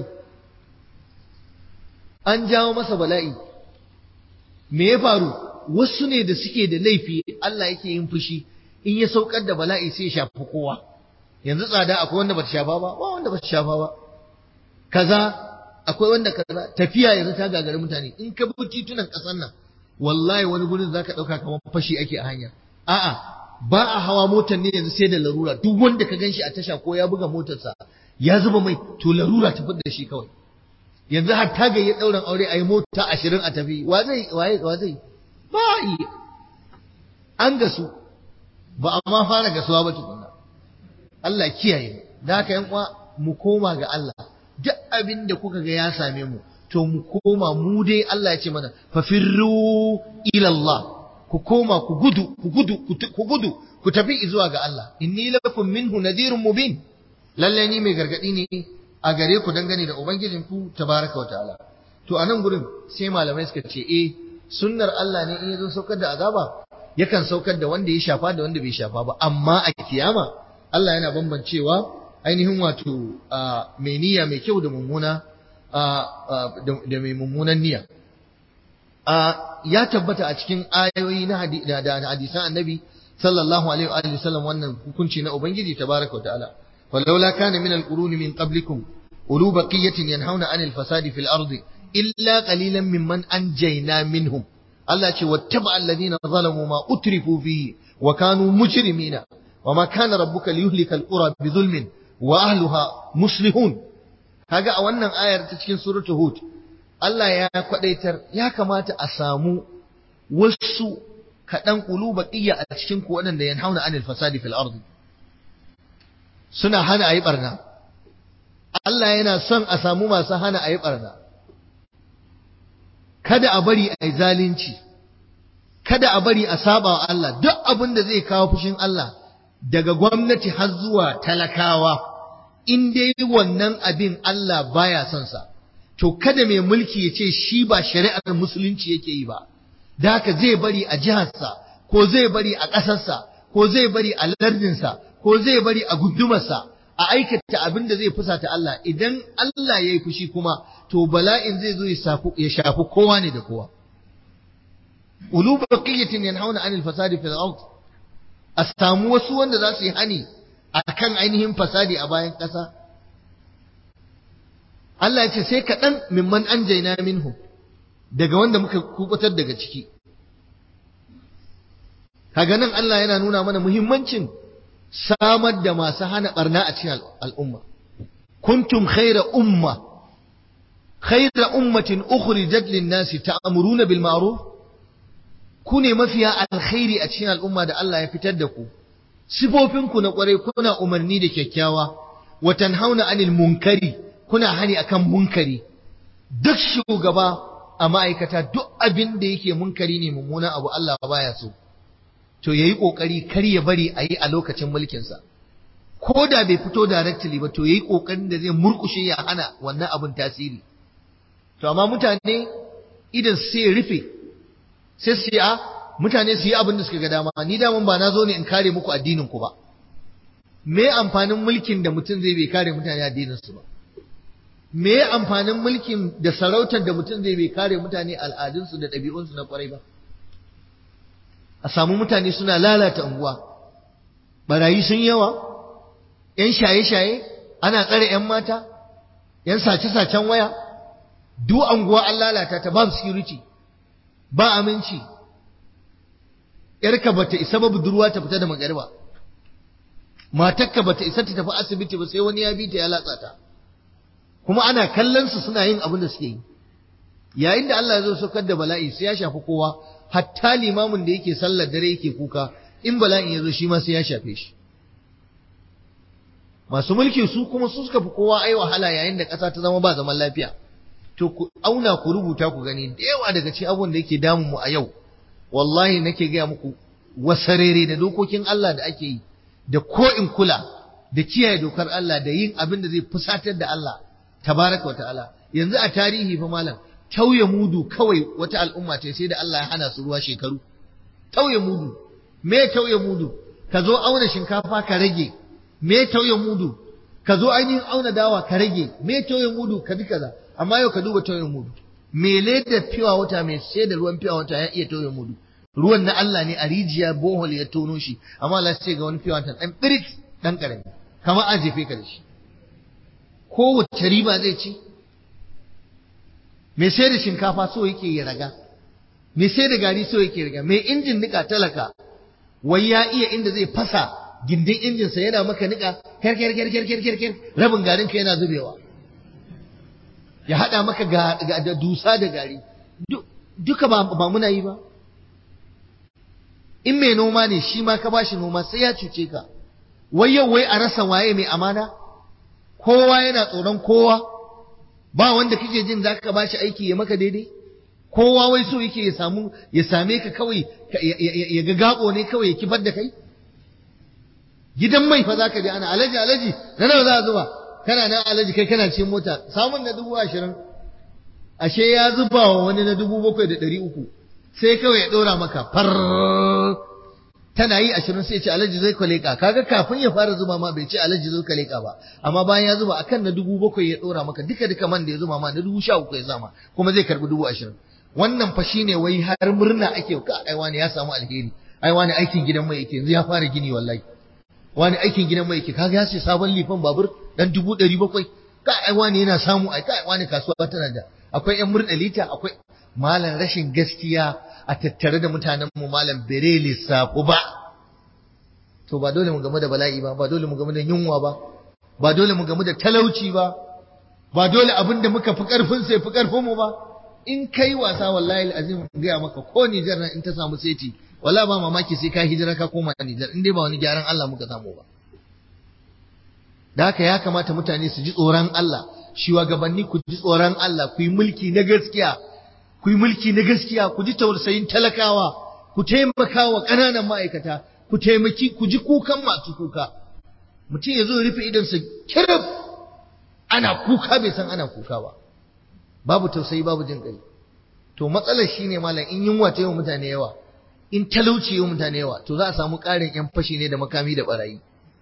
an jawo masa bala'i me ya faru wasu ne da suke da laifi Allah yake yin fushi in ya saukar da bala'i sai ya shafi kowa yanzu tsada akwai wanda bata shafa ba ba wanda bata shafa ba kaza akwai wanda kaza tafiya yanzu ta gagari mutane in ka bi titunan kasan nan wallahi wani gurin zaka dauka kamar fashi ake a hanya a'a ba a hawa motar ne yanzu sai da larura duk wanda ka ganshi a tasha ko ya buga motarsa ya zuba mai to larura ta da shi kawai yanzu har ta ga ya dauran aure ayi mota ashirin a tafi wa zai waye wa zai ba yi an gasu ba a ma fara gasuwa ba tukunna Allah kiyaye da haka yan uwa mu koma ga Allah duk abin da kuka ga ya same mu to mu koma mu dai Allah ya ce mana fafirru ila Allah ku koma ku gudu ku gudu ku gudu ku tafi zuwa ga Allah inni lakum minhu nadhirun mubin lalle ni mai gargadi ne a gare ku dangane da ubangijin ku tabaraka wa ta'ala to a nan gurin sai malamai suka ce eh sunnar Allah ne in yazo saukar da azaba yakan saukar da wanda ya shafa da wanda bai shafa ba amma a kiyama Allah yana bambancewa ainihin wato mai niyya mai kyau da mummuna da mai mummunan niyya ya tabbata a cikin ayoyi na hadisan annabi sallallahu alaihi wa sallam wannan hukunci na ubangiji tabaraka wa ta'ala walaula kana min alquruni min qablikum ulu baqiyatin yanhauna anil fasadi fil ardi illa qalilan mimman anjayna minhum Allah ce wattaba alladhina zalamu ma utrifu fihi wa kanu mujrimina wama kana rabbuka liyuhlikal qura bidhulmin wa ahliha muslihun kaga a wannan ayar ta cikin suratul hud Allah ya kwadaitar ya kamata a samu wasu kaɗan ƙulu baƙiyya a cikin ku waɗanda yanhauna anil fasadi fil ardi suna hana ayi barna Allah yana son a samu masu hana ayi barna kada a bari ayi zalunci kada a bari a saba wa Allah duk abin da zai kawo fushin Allah daga gwamnati har zuwa talakawa in dai wannan abin Allah baya son sa to kada mai mulki ya ce shi ba shari'ar musulunci yake yi ba da haka zai bari a jiharsa ko zai bari a ƙasarsa ko zai bari a lardinsa ko zai bari a gundumarsa a aikata abin da zai fusata Allah idan Allah ya yi fushi kuma to bala'in zai zo ya shafi kowa ne da kowa ulu baqiyatin yanhauna anil fasadi fil ard a samu wasu wanda za su yi hani akan ainihin fasadi a bayan ƙasa Allah ya ce sai kaɗan mimman an jaina minhu daga wanda muka kubutar daga ciki kaga nan Allah yana nuna mana muhimmancin samar da masu hana barna a cikin al'umma kuntum khaira umma khaira ummatin ukhrijat lin-nasi ta'muruna bil ma'ruf ku ne mafiya alkhairi a cikin al'umma da Allah ya fitar da ku sifofinku na kwarai kuna umarni da kyakkyawa wa tanhauna 'anil munkari kuna hani akan munkari duk shugaba a ma'aikata duk abin da yake munkari ne mummuna abu Allah baya so to yayi kokari kar ya bari a yi a lokacin mulkinsa ko da bai fito directly ba to yayi kokarin da zai murkushe ya hana wannan abin tasiri to amma mutane idan sai rufe sai su a mutane su yi abin da suka ga dama ni daman ba na zo ne in kare muku addinin ku ba me amfanin mulkin da mutum zai bai kare mutane addinin su ba me amfanin mulkin da sarautar da mutum zai bai kare mutane al'adunsu da ɗabi'unsu na kwarai ba a samu mutane suna lalata unguwa barayi sun yawa ‘yan shaye-shaye ana tsare ‘yan mata ‘yan sace-sacen waya duk unguwa an lalata ta ba security ba aminci ‘yarka ba ta isa ba budurwa ta fita da magariba matakka ba ta isa ta tafi asibiti ba sai wani ya bi ta ya latsa ta kuma ana kallon su suna yin abin da suke yi yayin da Allah ya zo saukar da bala'i sai ya shafi kowa hatta limamin da yake sallar dare yake kuka in bala'in ya zo shi ma sai ya shafe shi masu mulki su kuma su suka fi kowa ai wahala yayin da ƙasa ta zama ba zaman lafiya to ku auna ku rubuta ku gani da yawa daga cikin abubuwan da yake damun mu a yau wallahi nake gaya muku wasarere da dokokin Allah da ake yi da ko in kula da kiyaye dokar Allah da yin abin da zai fusatar da Allah tabaraka wata'ala yanzu a tarihi fa malam tauye mudu kawai wata al'umma ce sai da Allah ya hana su ruwa shekaru tauye mudu me tauye mudu ka zo auna shinkafa ka rage me tauye mudu ka zo ainihin auna dawa ka rage me tauye mudu ka bi kaza amma yau ka duba tauye mudu me leda fiwa wata mai sai da ruwan fiwa wata ya iya tauye mudu ruwan na Allah ne a rijiya bohol ya tono shi amma Allah sai ga wani fiwa wata dan birit dan karami kamar an jefe ka da shi kowace riba zai ci mai sai da shinkafa so yake ya raga mai sai da gari so yake raga mai injin nika talaka wai ya iya inda zai fasa gindin injinsa yana maka nika kyar kyar kyar kyar kyar kyar rabin garin ka yana zubewa ya hada maka ga da dusa da gari duka ba ba muna yi ba in mai noma ne shi ma ka bashi noma sai ya cuce ka wai yau wai a rasa waye mai amana kowa yana tsoron kowa ba wanda kake jin za ka bashi aiki ya maka daidai kowa wai so yake ya samu ya same ka kawai ya ga gabo ne kawai ya kifar da kai gidan mai fa zaka je ana alaji alaji na nawa za a zuba kana nan alaji kai kana cikin mota samun na dubu ashirin ashe ya zuba wa wani na dubu bakwai da ɗari uku sai kawai ya ɗora maka far tana yi ashirin sai ce alaji zai ka leƙa kaga kafin ya fara zuba ma bai ce alaji zai ka leƙa ba amma bayan ya zuba akan na dubu bakwai ya ɗora maka duka duka man da ya zuba ma na dubu sha uku ya zama kuma zai karɓi dubu ashirin wannan fa shine wai har murna ake ka ai wani ya samu alheri ai wani aikin gidan mai yake yanzu ya fara gini wallahi wani aikin gidan mai yake kaga ya ce sabon lifan babur dan dubu ɗari bakwai ka ai wani yana samu ai kai wani kasuwa tana da akwai yan murɗa lita akwai malam rashin gaskiya a tattare da mutanen mu malam bere lissafu ba to ba dole mu gamu da bala'i ba ba dole mu gamu da yunwa ba ba dole mu gamu da talauci ba ba dole abin da muka fi karfin sai fi karfin mu ba in kai wasa wallahi azim gaya maka ko Nijar nan in ta samu seti wala ba mamaki sai ka hijira ka koma Nijar in dai ba wani gyaran Allah muka samu ba da haka ya kamata mutane su ji tsoron Allah shugabanni ku ji tsoron Allah ku yi mulki na gaskiya ku yi mulki na gaskiya ku ji tausayin talakawa ku taimaka wa ƙananan ma'aikata ku taimaki ku ji kukan masu kuka mutum ya zo rufe idonsa kirif ana kuka bai san ana kuka ba babu tausayi babu jin ƙai to matsalar shine malam in yunwa ta yi wa mutane yawa in talauci yi wa mutane yawa to za a samu ƙarin yan fashi ne da makami da barayi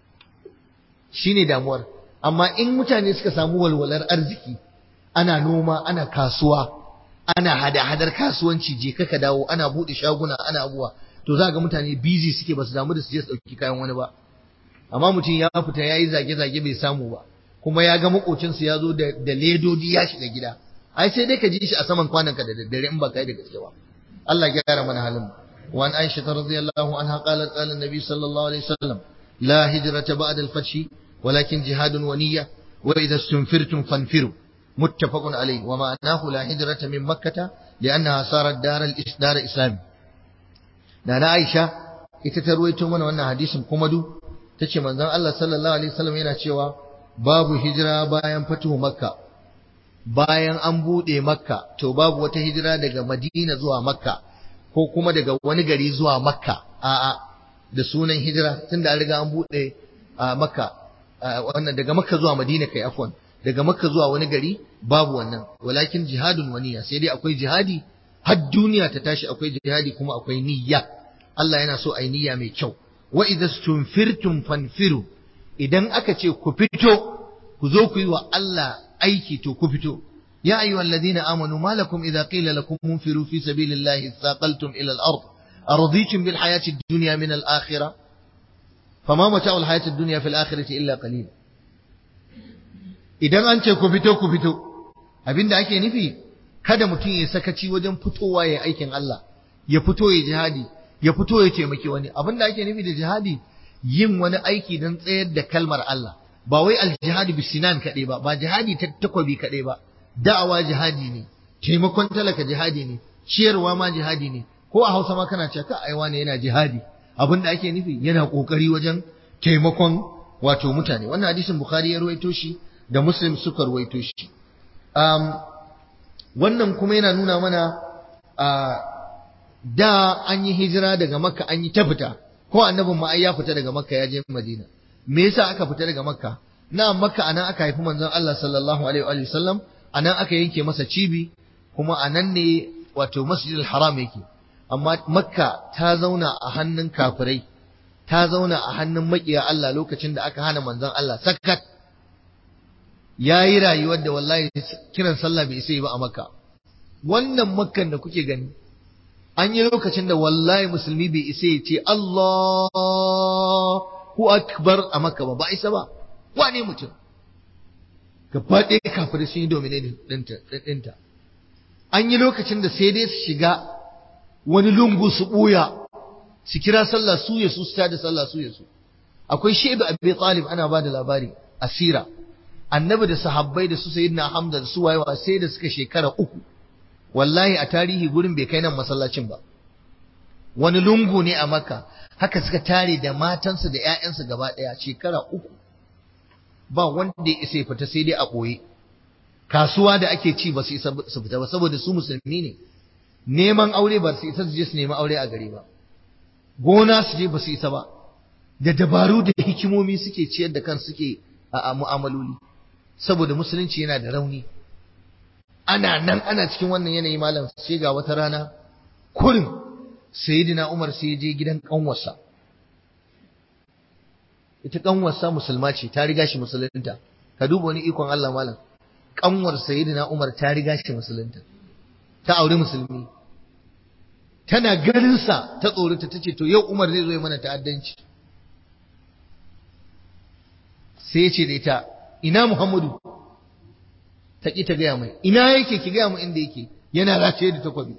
shine damuwar amma in mutane suka samu walwalar arziki ana noma ana kasuwa ana hada-hadar kasuwanci je ka dawo ana buɗe shaguna ana abuwa to za ga mutane busy suke ba su damu da su je su ɗauki kayan wani ba amma mutum ya fita ya yi zage-zage bai samu ba kuma ya ga makocinsa ya zo da ledodi ya shiga gida ai sai dai ka ji shi a saman kwananka da daddare in ba kai da gaske ba Allah ya gyara mana halin wa an Aisha radhiyallahu anha qalat qala an-nabi sallallahu alaihi wasallam la hijrata ba'da al-fath walakin jihadun wa niyya wa idha istunfirtum fanfiru muttafaqun alayhi wa ma'anahu la hijrata min makkah li'annaha sarat dar al-isdar islami da na Aisha ita ta ruwaito mana wannan hadisin kuma du tace manzon Allah sallallahu alaihi wasallam yana cewa babu hijira bayan fatuhu makka bayan an buɗe makka to babu wata hijira daga madina zuwa makka ko kuma daga wani gari zuwa makka a'a da sunan hijira tunda an riga an buɗe a makka wannan daga makka zuwa madina kai afwan daga makka zuwa wani gari babu wannan walakin jihadun waniya sai dai akwai jihadi har duniya ta tashi akwai jihadi kuma akwai niyya Allah yana so ai niyya mai kyau wa idza stunfirtum fanfiru idan aka ce ku fito ku zo ku yi wa Allah aiki to ku fito ya ayyuhal ladina amanu malakum idza qila lakum munfiru fi sabilillahi thaqaltum ila al-ard araditum bil hayati ad-dunya min al-akhirah fama mata'u al-hayati ad-dunya fil akhirati illa qalil idan an ce ku fito ku fito abinda ake nufi kada mutum ya sakaci wajen fitowa ya aikin Allah ya fito ya jihadi ya fito ya taimaki wani abinda ake nufi da jihadi yin wani aiki don tsayar da kalmar Allah ba wai aljihadi bisinan kaɗai ba ba jihadi ta takwabi kaɗai ba da'awa jihadi ne taimakon talaka jihadi ne ciyarwa ma jihadi ne ko a hausa ma kana cewa ka aiwa ne yana jihadi abin da ake nufi yana kokari wajen taimakon wato mutane wannan hadisin bukhari ya ruwaito shi da muslim suka ruwaito shi um, wannan kuma yana nuna mana uh, da an yi hijira daga makka an yi ta fita ko annabin ma ai ya fita daga makka ya je madina me yasa aka fita daga makka na makka anan aka haifi manzon Allah sallallahu alaihi wa sallam anan aka yanke masa cibi kuma anan ne wato masjidil haram yake amma makka ta zauna a hannun kafirai ta zauna a hannun makiya Allah lokacin da aka hana manzon Allah sakat yayi rayuwar da wallahi kiran sallah bai isa ba a makka wannan makkan da kuke gani an yi lokacin da wallahi musulmi bai isa ya ce Allahu akbar a makka ba ba isa ba wane mutum gaba ɗaya kafirai sun yi dominating ɗinta an yi lokacin da sai dai su shiga wani lungu su ɓuya su kira sallah su ya su su tada sallah su ya su akwai shaibu abi talib ana ba da labari asira annabi da sahabbai da su sayyidina hamza da su wayewa sai da suka shekara uku wallahi a tarihi gurin bai kai nan masallacin ba wani lungu ne a makka haka suka tare da matansu da 'ya'yansu gaba ɗaya shekara uku ba wanda ya isa ya fita sai dai a ɓoye kasuwa da ake ci ba su isa su fita ba saboda su musulmi ne neman aure ba su isa su je su nemi aure a gari ba gona su je ba su isa ba da dabaru da hikimomi suke ciyar da kan suke a mu'amaloli saboda musulunci yana da rauni ana nan ana cikin wannan yanayi malam sai ga wata rana kurin sayyidina Umar sai ya je gidan kanwarsa ita kanwarsa musulma ce ta riga shi musulunta ka duba wani ikon Allah malam kanwar sayyidina Umar ta riga shi musulunta ta aure musulmi tana ganin sa ta tsorata tace to yau Umar zai zo ya mana ta'addanci sai ya ce da ita ina Muhammadu ta ki ta gaya mai ina yake ki gaya mu inda yake yana rataye da takwabi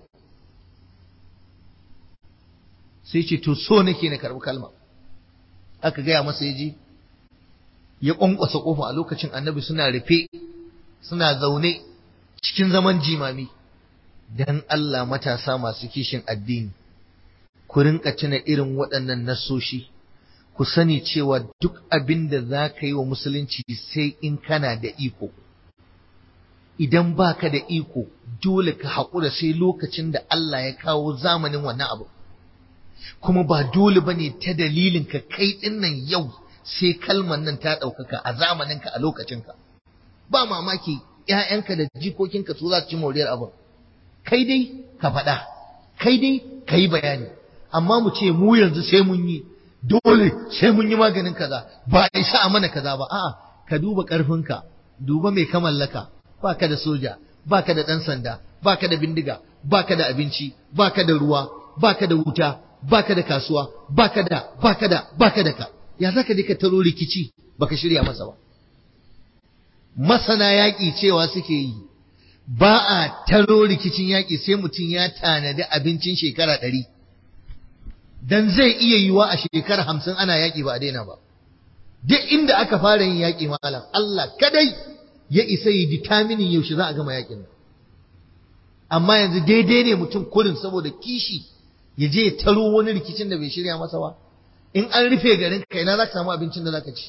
sai ce to so nake na karbi kalma aka gaya masa yaji ya kwankwasa kofa a lokacin annabi suna rufe suna zaune cikin zaman jimami dan Allah matasa masu kishin addini ku rinka tuna irin waɗannan nasoshi ku sani cewa duk abin da za ka yi wa musulunci sai in kana da iko idan baka da iko dole ka haƙura sai lokacin da Allah ya kawo zamanin wannan abu kuma ba dole ba ne ta dalilin ka kai ɗin nan yau sai kalmar nan ta ɗaukaka a zamaninka a lokacinka ba mamaki ‘ya'yanka da jikokinka su za su ci moriyar abin kai dai ka faɗa kai dai ka yi bayani amma mu ce mu yanzu sai mun yi dole sai mun yi maganin kaza ba a isa a mana kaza ba a'a ka duba ƙarfinka duba mai ka mallaka ba ka da soja ba ka da ɗan sanda ba ka da bindiga ba ka da abinci ba ka da ruwa ba ka da wuta baka da kasuwa baka da baka da baka da ka ya zaka je ka taro rikici baka shirya masa ba masana yaƙi cewa suke yi ba a taro rikicin yaƙi sai mutum ya tanadi abincin shekara ɗari dan zai iya yiwa a shekara hamsin ana yaƙi ba a daina ba duk inda aka fara yin yaƙi malam Allah kadai ya isa yi determining yaushe za a gama yaƙin amma yanzu daidai ne mutum kurin saboda kishi ya je ya taro wani rikicin da bai shirya masa ba in an rufe garin ka ina za ka samu abincin da za ka ci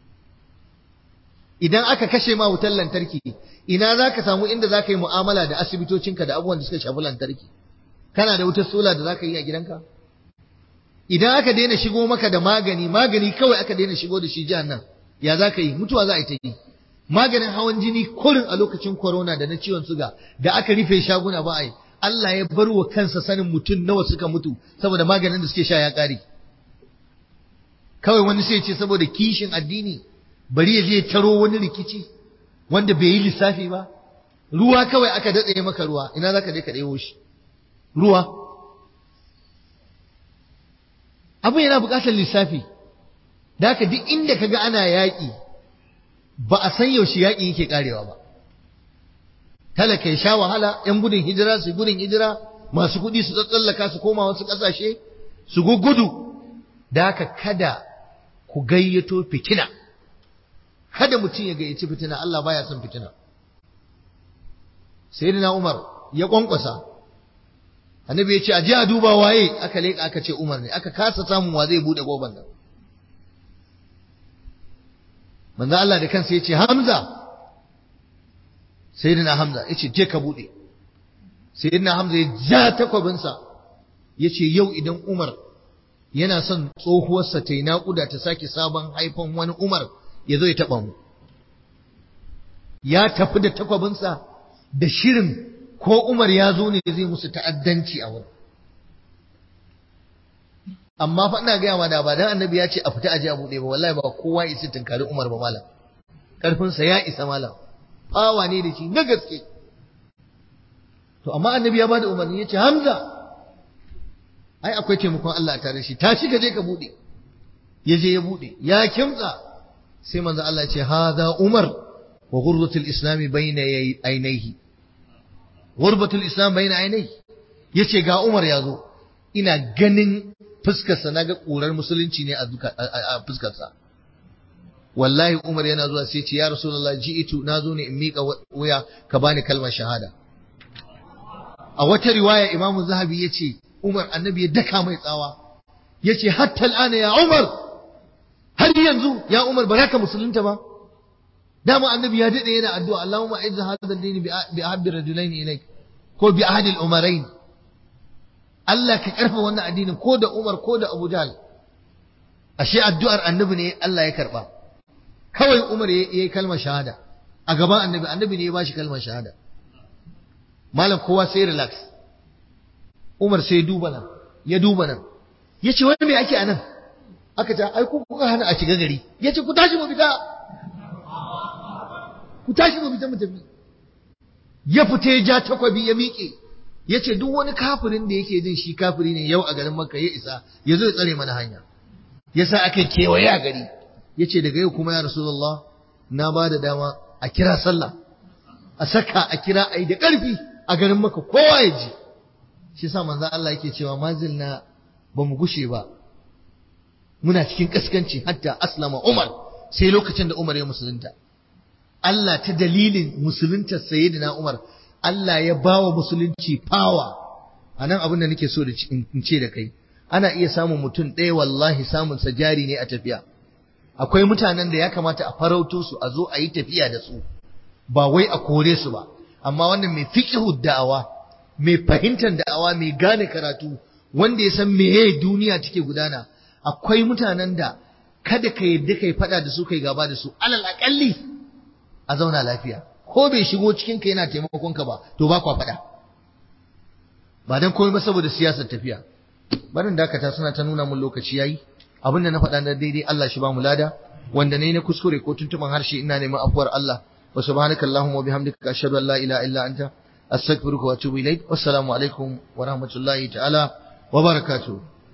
idan aka kashe ma wutar lantarki ina za ka samu inda za ka yi mu'amala da asibitocinka da abubuwan da suka shafi lantarki kana da wutar sola da za ka yi a gidanka idan aka daina shigo maka da magani magani kawai aka daina shigo da shi jihar nan ya za ka yi mutuwa za a yi ta yi maganin hawan jini kurin a lokacin corona da na ciwon suga da aka rufe shaguna ba a yi Allah ya bar wa kansa sanin mutum nawa suka mutu saboda maganin da suke sha ya ƙare. Kawai wani sai ce saboda kishin addini bari ya je taro wani rikici wanda bai yi lissafi ba. Ruwa kawai aka datse maka ruwa ina za ka je ka ɗebo shi. Ruwa. Abin yana buƙatar lissafi. Da haka duk inda ka ga ana yaƙi ba a san yaushe yaƙi yake ƙarewa ba. talaka ya sha wahala ‘yan gudun hijira su gudun hijira masu kuɗi su tsallaka su koma wasu ƙasashe su gudu da haka kada ku gayyato fitina kada mutum ya gayyaci fitina Allah baya son fitina sayyidina Umar ya kwankwasa annabi ya ce aje a duba waye aka leƙa aka ce Umar ne aka kasa samun wa zai bude goban nan manzo Allah da kansa ya ce Hamza sayyidina Hamza yace je ka bude sayyidina Hamza ya ja takwabinsa yace yau idan Umar yana son tsohuwarsa ta yi naƙuda ta sake sabon haifan wani Umar ya zo ya taɓa mu ya tafi da takwabinsa da shirin ko Umar ya zo ne zai musu ta'addanci a wurin amma fa ina gaya ma da ba dan annabi ya ce a fita aje a buɗe ba wallahi ba kowa ya tunkari Umar ba malam karfinsa ya isa malam fawa ne da shi na gaske to amma annabi ya bada umarni ya ce Hamza ai akwai taimakon Allah tare shi tashi ka je ka bude ya je ya bude ya kimtsa sai manzo Allah ya ce hadha Umar wa ghurratul islam bayna ainihi ghurbatul islam bayna ainihi yace ga Umar ya zo ina ganin fuskarsa naga ƙurar musulunci ne a fuskarsa wallahi Umar yana zuwa sai ce ya Rasulullah ji'itu nazo ne in mika wuya ka bani kalmar shahada a wata riwaya Imam Zahabi yace Umar annabi ya daka mai tsawa yace hatta al'ana ya Umar har yanzu ya Umar ba ka musulunta ba dama annabi ya dade yana addu'a Allahumma a'izz hadha ad-din bi ahabbi rajulaini ilayk ko bi ahadi al-umarain Allah ka karfa wannan addinin ko da Umar ko da Abu Jahl ashe addu'ar annabi ne Allah ya karba kawai Umar ya yi kalmar shahada a gaban annabi annabi ne ya bashi kalmar shahada malam kowa sai relax Umar sai duba nan ya duba nan ya ce wani me ake a nan aka ce ai ku kuka hana a shiga gari ya ce ku tashi mu fita ku tashi mu fita mu tafi ya fita ya ja takwabi ya miƙe ya ce duk wani kafirin da yake jin shi kafiri ne yau a garin Makka ya isa ya zo ya tsare mana hanya ya sa aka kewaye a gari ya ce daga yau kuma ya Rasulullah na ba da dama a kira sallah a saka a kira a yi da ƙarfi a garin Makka kowa ya ji shi sa manzo Allah yake cewa mazil na ba mu gushe ba muna cikin kaskanci hatta aslama Umar sai lokacin da Umar ya musulunta Allah ta dalilin musulunta sayyidina Umar Allah ya bawa musulunci power anan abin da nake so da in ce da kai ana iya samun mutum ɗaya wallahi samun sa jari ne a tafiya akwai mutanen da ya kamata a farauto su a zo a yi tafiya da su ba wai a kore su ba amma wannan mai fiqhu da'awa mai fahimtar da'awa mai gane karatu wanda ya san meye duniya take gudana akwai mutanen da kada ka yadda kai fada da su kai gaba da su alal akalli a zauna lafiya ko bai shigo cikin ka yana taimakon ka ba to ba kwa fada ba dan komai ba saboda siyasar tafiya barin dakata suna ta nuna mun lokaci yayi abinda na faɗa na daidai Allah shi ba mu lada wanda ne na kuskure ko tuntuman harshe ina neman afuwar Allah wa subhanaka allahumma wa bihamdika ashhadu an la ilaha illa anta astaghfiruka wa atubu ilaik wassalamu alaikum wa rahmatullahi ta'ala wa barakatuh